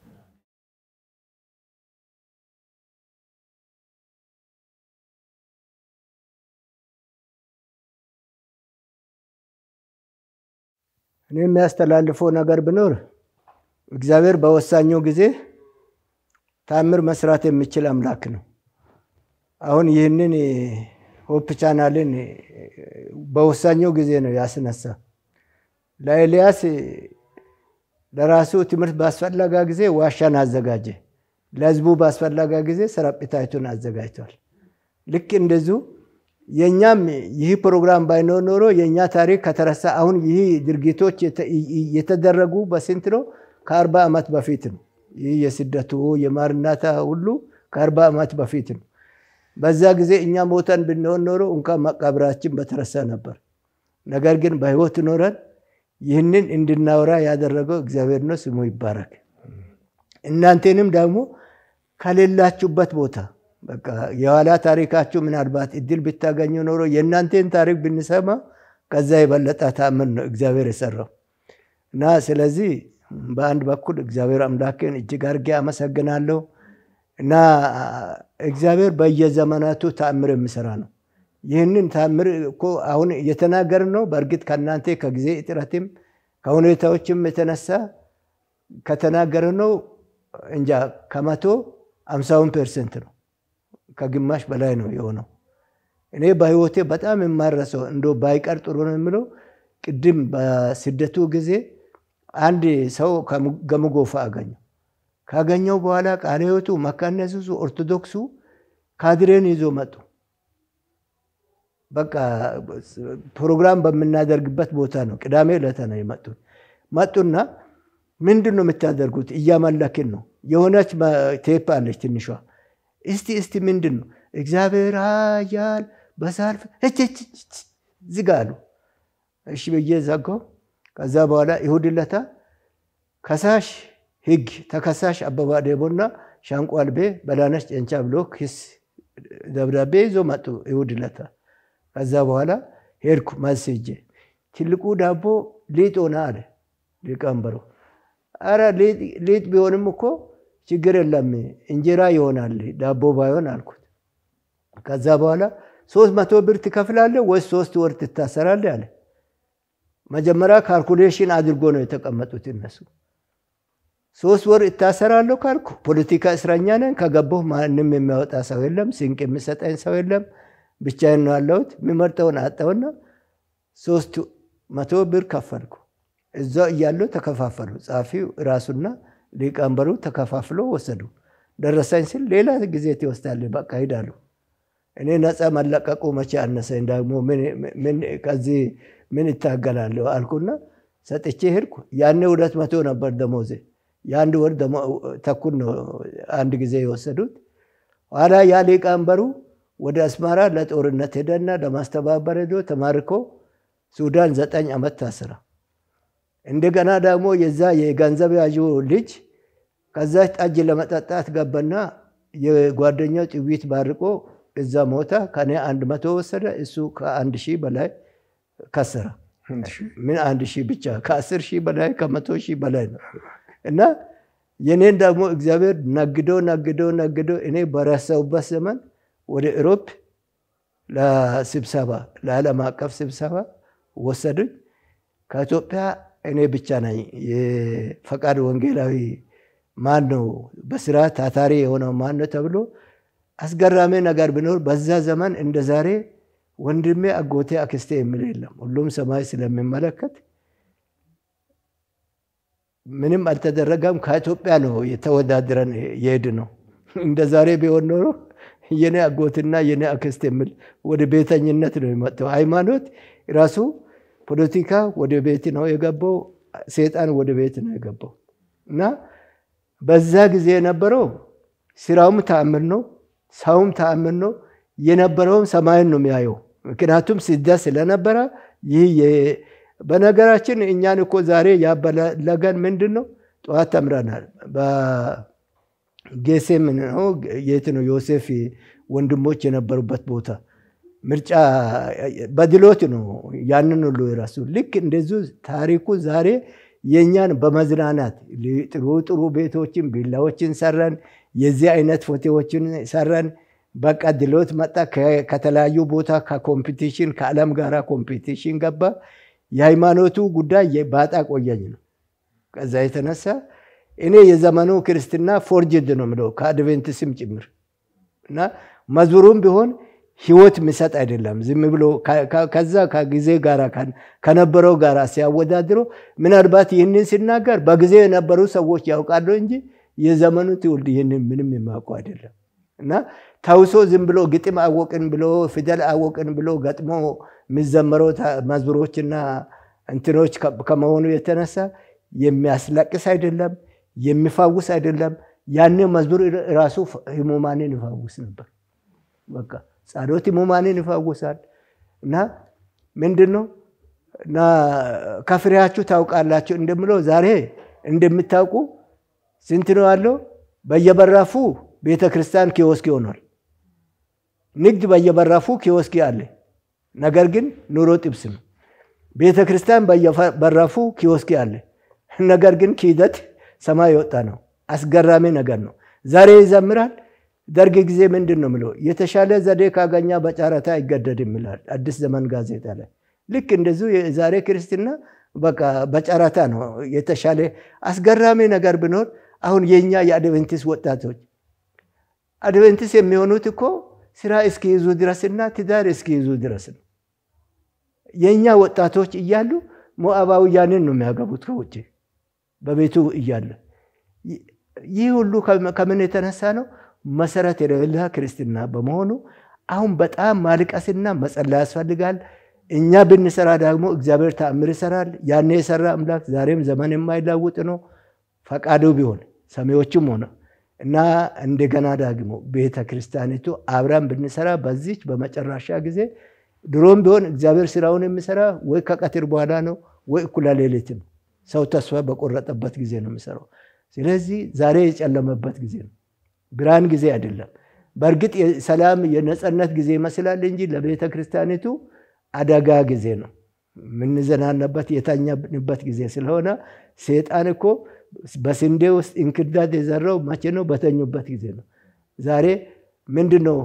Speaker 2: እኔ የሚያስተላልፈው ነገር ቢኖር እግዚአብሔር በወሳኘው ጊዜ ታምር መስራት የሚችል አምላክ ነው። አሁን ይህንን ሆፕ ቻናልን በወሳኘው ጊዜ ነው ያስነሳ። ለኤልያስ ለራሱ ትምህርት ባስፈለጋ ጊዜ ዋሻን አዘጋጀ። ለህዝቡ ባስፈለጋ ጊዜ ሰረጴታይቱን አዘጋጅቷል። ልክ እንደዚሁ የእኛም ይህ ፕሮግራም ባይኖር ኖሮ የእኛ ታሪክ ከተረሳ አሁን ይህ ድርጊቶች የተደረጉ በስንት ነው? ከአርባ ዓመት በፊት ነው። ይህ የስደቱ የማርናታ ሁሉ ከአርባ ዓመት በፊት ነው። በዛ ጊዜ እኛ ሞተን ብንሆን ኖሮ እንኳን መቃብራችን በተረሳ ነበር። ነገር ግን በህይወት ኖረን ይህንን እንድናወራ ያደረገው እግዚአብሔር ነው፣ ስሙ ይባረክ። እናንተንም ደግሞ ከሌላችሁበት ቦታ በቃ የኋላ ታሪካችሁ ምናልባት እድል ብታገኙ ኖሮ የእናንተን ታሪክ ብንሰማ ከዛ የበለጠ ታምር ነው እግዚአብሔር የሰራው እና ስለዚህ በአንድ በኩል እግዚአብሔር አምላክን እጅግ አድርጌ አመሰግናለሁ እና እግዚአብሔር በየዘመናቱ ታምር የሚሰራ ነው። ይህንን ታምር እኮ አሁን እየተናገርን ነው። በእርግጥ ከእናንተ ከጊዜ እጥረትም ከሁኔታዎችም የተነሳ ከተናገር ነው እንጃ ከመቶ አምሳውን ፐርሰንት ነው ከግማሽ በላይ ነው የሆነው። እኔ በህይወቴ በጣም የማረሰው እንደ ባይቀር ጥሩ ነው የምለው ቅድም በስደቱ ጊዜ አንድ ሰው ገምጎፋ አገኘው። ካገኘው በኋላ ቃለ ሕይወቱ መካነ ኢየሱሱ ኦርቶዶክሱ ካድሬን ይዞ መጡ። በቃ ፕሮግራም በምናደርግበት ቦታ ነው። ቅዳሜ ዕለት ነው የመጡት። መጡና ምንድን ነው የምታደርጉት? እያመለክን ነው። የሆነች ቴፕ አለች ትንሿ እስቲ እስቲ ምንድን ነው እግዚአብሔር ኃያል በሳልፍ ዝጋ አሉ። እሺ ብዬ ዘጋው። ከዛ በኋላ ይሁድ ለታ ከሳሽ ህግ ተከሳሽ አበባ ዴቦና ሻንቆ አልቤ በላነሽ ጨንቻ ብሎ ክስ ደብዳቤ ይዞ መጡ ይሁድ ለታ። ከዛ በኋላ ሄድኩ መልስ ሄጄ ትልቁ ዳቦ ሊጥ ሆነ አለ ሊቀመንበሩ። አረ ሊጥ ቢሆንም እኮ ችግር የለም እንጀራ ይሆናል ዳቦ ባይሆን አልኩት። ከዛ በኋላ ሶስት መቶ ብር ትከፍላለህ ወይስ ሶስት ወር ትታሰራለህ አለ። መጀመሪያ ካልኩሌሽን አድርጎ ነው የተቀመጡት እነሱ። ሶስት ወር እታሰራለሁ ካልኩ ፖለቲካ እስረኛ ነን፣ ከገባሁ ማንም የሚያወጣ ሰው የለም፣ ስንቅ የሚሰጠኝ ሰው የለም፣ ብቻዬን ነው ያለሁት። የሚመርጠውን አጣውና ሶስት መቶ ብር ከፈልኩ። እዛው እያለሁ ተከፋፈሉ። ጸሐፊው ራሱና ሊቀመንበሩ ተከፋፍሎ ወሰዱ። ደረሰኝ ስል ሌላ ጊዜ ትወስዳለህ፣ በቃ ሂዳሉ። እኔ ነፃ መለቀቁ መቼ አነሰኝ፣ ደግሞ ከዚህ ምን ይታገላለሁ አልኩና ሰጥቼ ሄድኩ። ያኔ ሁለት መቶ ነበር ደሞዜ። የአንድ ወር ተኩል ነው አንድ ጊዜ የወሰዱት። ኋላ ያ ሊቀመንበሩ ወደ አስመራ ለጦርነት ሄደና ለማስተባበር ሄዶ ተማርኮ ሱዳን ዘጠኝ ዓመት ታስራ እንደገና ደግሞ የዛ የገንዘብ ያዡ ልጅ ከዛች ጠጅ ለመጠጣት ገባና የጓደኛው ጥዊት ባርቆ እዛ ሞታ። ከኔ አንድ መቶ ወሰደ። እሱ ከአንድ ሺህ በላይ ከሰረ። ምን አንድ ሺህ ብቻ ከአስር ሺህ በላይ ከመቶ ሺህ በላይ ነው። እና የኔን ደግሞ እግዚአብሔር ነግዶ ነግዶ ነግዶ እኔ በረሰውበት ዘመን ወደ ኢሮፕ ለስብሰባ ለዓለም አቀፍ ስብሰባ ወሰዱኝ። ከኢትዮጵያ እኔ ብቻ ነኝ የፈቃድ ወንጌላዊ ማን ነው በስራ ታታሪ የሆነው ማን ነው ተብሎ አስገራሚ ነገር ቢኖር በዛ ዘመን እንደ ዛሬ ወንድሜ፣ አጎቴ፣ አክስቴ የሚል የለም። ሁሉም ሰማይ ስለሚመለከት ምንም አልተደረገም። ከኢትዮጵያ ነው የተወዳድረን የሄድ ነው። እንደ ዛሬ ቢሆን ኖሮ የኔ አጎትና የኔ አክስት የሚል ወደ ቤተኝነት ነው የመጣው። ሃይማኖት ራሱ ፖለቲካ ወደ ቤት ነው የገባው። ሴጣን ወደ ቤት ነው የገባው እና በዛ ጊዜ የነበረው ስራውም ተአምር ነው፣ ሰውም ተአምር ነው። የነበረውም ሰማይን ነው የሚያየው። ምክንያቱም ስደት ስለነበረ ይህ በነገራችን እኛን እኮ ዛሬ ያበለገን ምንድን ነው? ጠዋት ተምረናል። በጌሴም ነው የት ነው ዮሴፍ ወንድሞች የነበሩበት ቦታ ምርጫ በድሎት ነው ያንን ሁሉ የራሱ ልክ እንደዚሁ ታሪኩ ዛሬ የእኛን በመዝናናት ጥሩ ጥሩ ቤቶችን ቢላዎችን ሰራን። የዚህ አይነት ፎቶዎችን ሰራን። በቃ ድሎት መጣ። ከተለያዩ ቦታ ከኮምፒቲሽን ከዓለም ጋር ኮምፒቲሽን ገባ። የሃይማኖቱ ጉዳይ ባጣ ቆየኝ ነው። ከዛ የተነሳ እኔ የዘመኑ ክርስትና ፎርጅድ ነው ምለው ከአድቬንትስም ጭምር እና መዝሙሩም ቢሆን ህይወት የሚሰጥ አይደለም። ዝም ብሎ ከዛ ከጊዜ ጋር ከነበረው ጋር ሲያወዳድሮ ምናልባት ይህንን ሲናገር በጊዜ የነበሩ ሰዎች ያውቃሉ እንጂ የዘመኑ ትውልድ ይህንን ምንም የማውቁ አይደለም እና ተውሶ ዝም ብሎ ግጥም አወቅን ብሎ ፊደል አወቅን ብሎ ገጥሞ የሚዘመረው መዝሙሮችና እንትኖች ከመሆኑ የተነሳ የሚያስለቅስ አይደለም፣ የሚፋውስ አይደለም። ያን መዝሙር ራሱ ህሙማንን ይፋውስ ነበር። በቃ ጸሎት ህሙማንን ይፋውሳል። እና ምንድን ነው እና ከፍሬያችሁ ታውቃላችሁ እንደምለው ዛሬ እንደምታውቁ ስንት ነው ያለው? በየበራፉ ቤተ ክርስቲያን ኪዮስክ ይሆናል። ንግድ በየበራፉ ኪዮስክ አለ። ነገር ግን ኑሮ ጥብስ ነው። ቤተ ክርስቲያን በየበራፉ ኪዮስክ አለ። ነገር ግን ክህደት ሰማይ የወጣ ነው። አስገራሚ ነገር ነው። ዛሬ ይዘምራል። ደርግ ጊዜ ምንድን ነው ምለው የተሻለ ዘዴ ካገኛ በጨረታ አይገደድም ይላል አዲስ ዘመን ጋዜጣ ላይ። ልክ እንደዚሁ የዛሬ ክርስትና በቃ በጨረታ ነው የተሻለ። አስገራሚ ነገር ቢኖር አሁን የኛ የአድቬንቲስ ወጣቶች አድቬንቲስ የሚሆኑት እኮ ስራ እስኪይዙ ድረስና ትዳር እስኪይዙ ድረስ ነው። የእኛ ወጣቶች እያሉ ሞዓባውያንን ነው የሚያገቡት ከውጭ በቤቱ እያለ። ይህ ሁሉ ከምን የተነሳ ነው? መሰረት የሌለ ክርስትና በመሆኑ አሁን በጣም ማልቀስና መጸለይ ያስፈልጋል። እኛ ብንሰራ ደግሞ እግዚአብሔር ተአምር ይሰራል። ያኔ የሰራ አምላክ ዛሬም ዘመን የማይላውጥ ነው። ፈቃዱ ቢሆን ሰሚዎችም ሆነ እና እንደገና ደግሞ ቤተ ክርስቲያኒቱ አብራን ብንሰራ በዚች በመጨረሻ ጊዜ ድሮም ቢሆን እግዚአብሔር ስራውን የሚሰራ ወይ ከቀትር በኋላ ነው ወይ እኩለ ሌሊት ነው። ሰው ተስፋ በቆረጠበት ጊዜ ነው የሚሰራው። ስለዚህ ዛሬ የጨለመበት ጊዜ ነው፣ ብርሃን ጊዜ አይደለም። በእርግጥ የሰላም የነፃነት ጊዜ ይመስላል እንጂ ለቤተ ክርስቲያኒቱ አደጋ ጊዜ ነው። የምንዘናነበት የተኛንበት ጊዜ ስለሆነ ሴጣን እኮ በስንዴ ውስጥ እንክርዳድ የዘራው መቼ ነው? በተኙበት ጊዜ ነው። ዛሬ ምንድን ነው?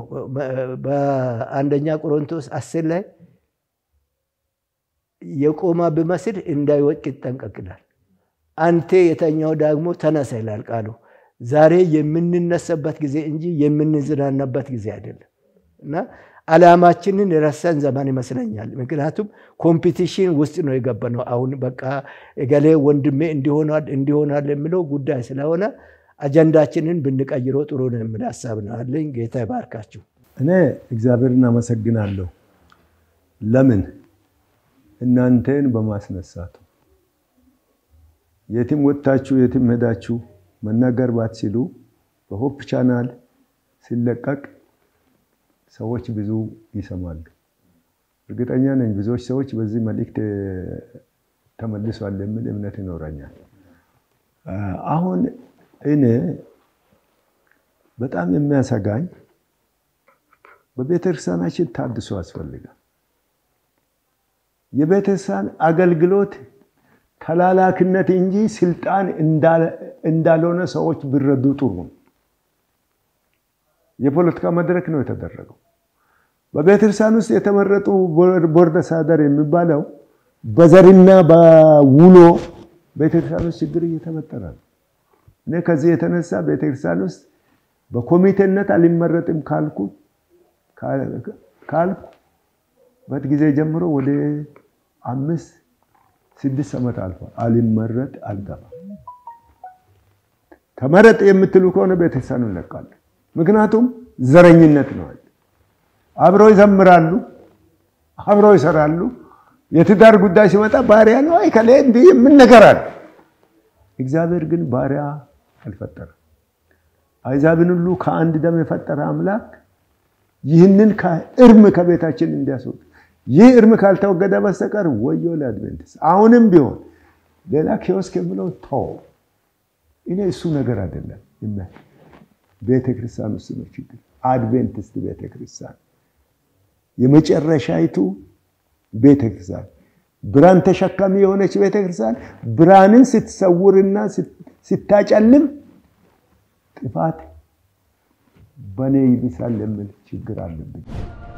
Speaker 2: በአንደኛ ቆሮንቶስ አስር ላይ የቆማ ብመስል እንዳይወድቅ ይጠንቀቅላል። አንተ የተኛው ደግሞ ተነሳ ይላል ቃሉ። ዛሬ የምንነሳበት ጊዜ እንጂ የምንዝናናበት ጊዜ አይደለም እና አላማችንን ረሰን ዘመን ይመስለኛል። ምክንያቱም ኮምፒቲሽን ውስጥ ነው የገባነው። አሁን በቃ እገሌ ወንድሜ እንዲሆናል እንዲሆናል የሚለው ጉዳይ ስለሆነ አጀንዳችንን ብንቀይረው ጥሩ ነው የሚል ሀሳብ ነው አለኝ። ጌታ ይባርካችሁ።
Speaker 1: እኔ እግዚአብሔርን አመሰግናለሁ። ለምን እናንተን በማስነሳቱ የትም ወጥታችሁ የትም ሄዳችሁ መናገር ባትችሉ በሆፕ ቻናል ሲለቀቅ ሰዎች ብዙ ይሰማሉ። እርግጠኛ ነኝ ብዙዎች ሰዎች በዚህ መልእክት ተመልሷል የሚል እምነት ይኖረኛል። አሁን እኔ በጣም የሚያሰጋኝ በቤተክርስቲያናችን ታድሶ ያስፈልጋል። የቤተክርስቲያን አገልግሎት ተላላክነት እንጂ ስልጣን እንዳልሆነ ሰዎች ቢረዱ ጥሩ ነው። የፖለቲካ መድረክ ነው የተደረገው። በቤተክርስቲያን ውስጥ የተመረጡ ቦርድ አስተዳደር የሚባለው በዘርና በውሎ ቤተክርስቲያን ውስጥ ችግር እየተፈጠረ ነው። እኔ ከዚህ የተነሳ ቤተክርስቲያን ውስጥ በኮሚቴነት አልመረጥም ካልኩ ካልኩ በት ጊዜ ጀምሮ ወደ አምስት ስድስት ዓመት አልፏል። አልመረጥ አልገባም። ተመረጥ የምትሉ ከሆነ ቤተክርስቲያኑ እንለቃለን። ምክንያቱም ዘረኝነት ነው። አብረው ይዘምራሉ፣ አብረው ይሰራሉ። የትዳር ጉዳይ ሲመጣ ባሪያ ነው አይከሌ እንዲህ የምን ነገር አለ። እግዚአብሔር ግን ባሪያ አልፈጠረም። አሕዛብን ሁሉ ከአንድ ደም የፈጠረ አምላክ ይህንን እርም ከቤታችን እንዲያስወጥ ይህ እርም ካልተወገደ በስተቀር ወዮ ለአድቬንቲስት። አሁንም ቢሆን ሌላ ኪዮስክ የምለው ተው። እኔ እሱ ነገር አይደለም። ቤተ ክርስቲያን ውስጥ ነው ችግር። አድቬንቲስት ቤተ ክርስቲያን የመጨረሻይቱ ቤተ ክርስቲያን ብርሃን ተሸካሚ የሆነች ቤተ ክርስቲያን ብርሃንን ስትሰውርና ስታጨልም ጥፋት በእኔ ይብሳል የሚል ችግር አለብኝ።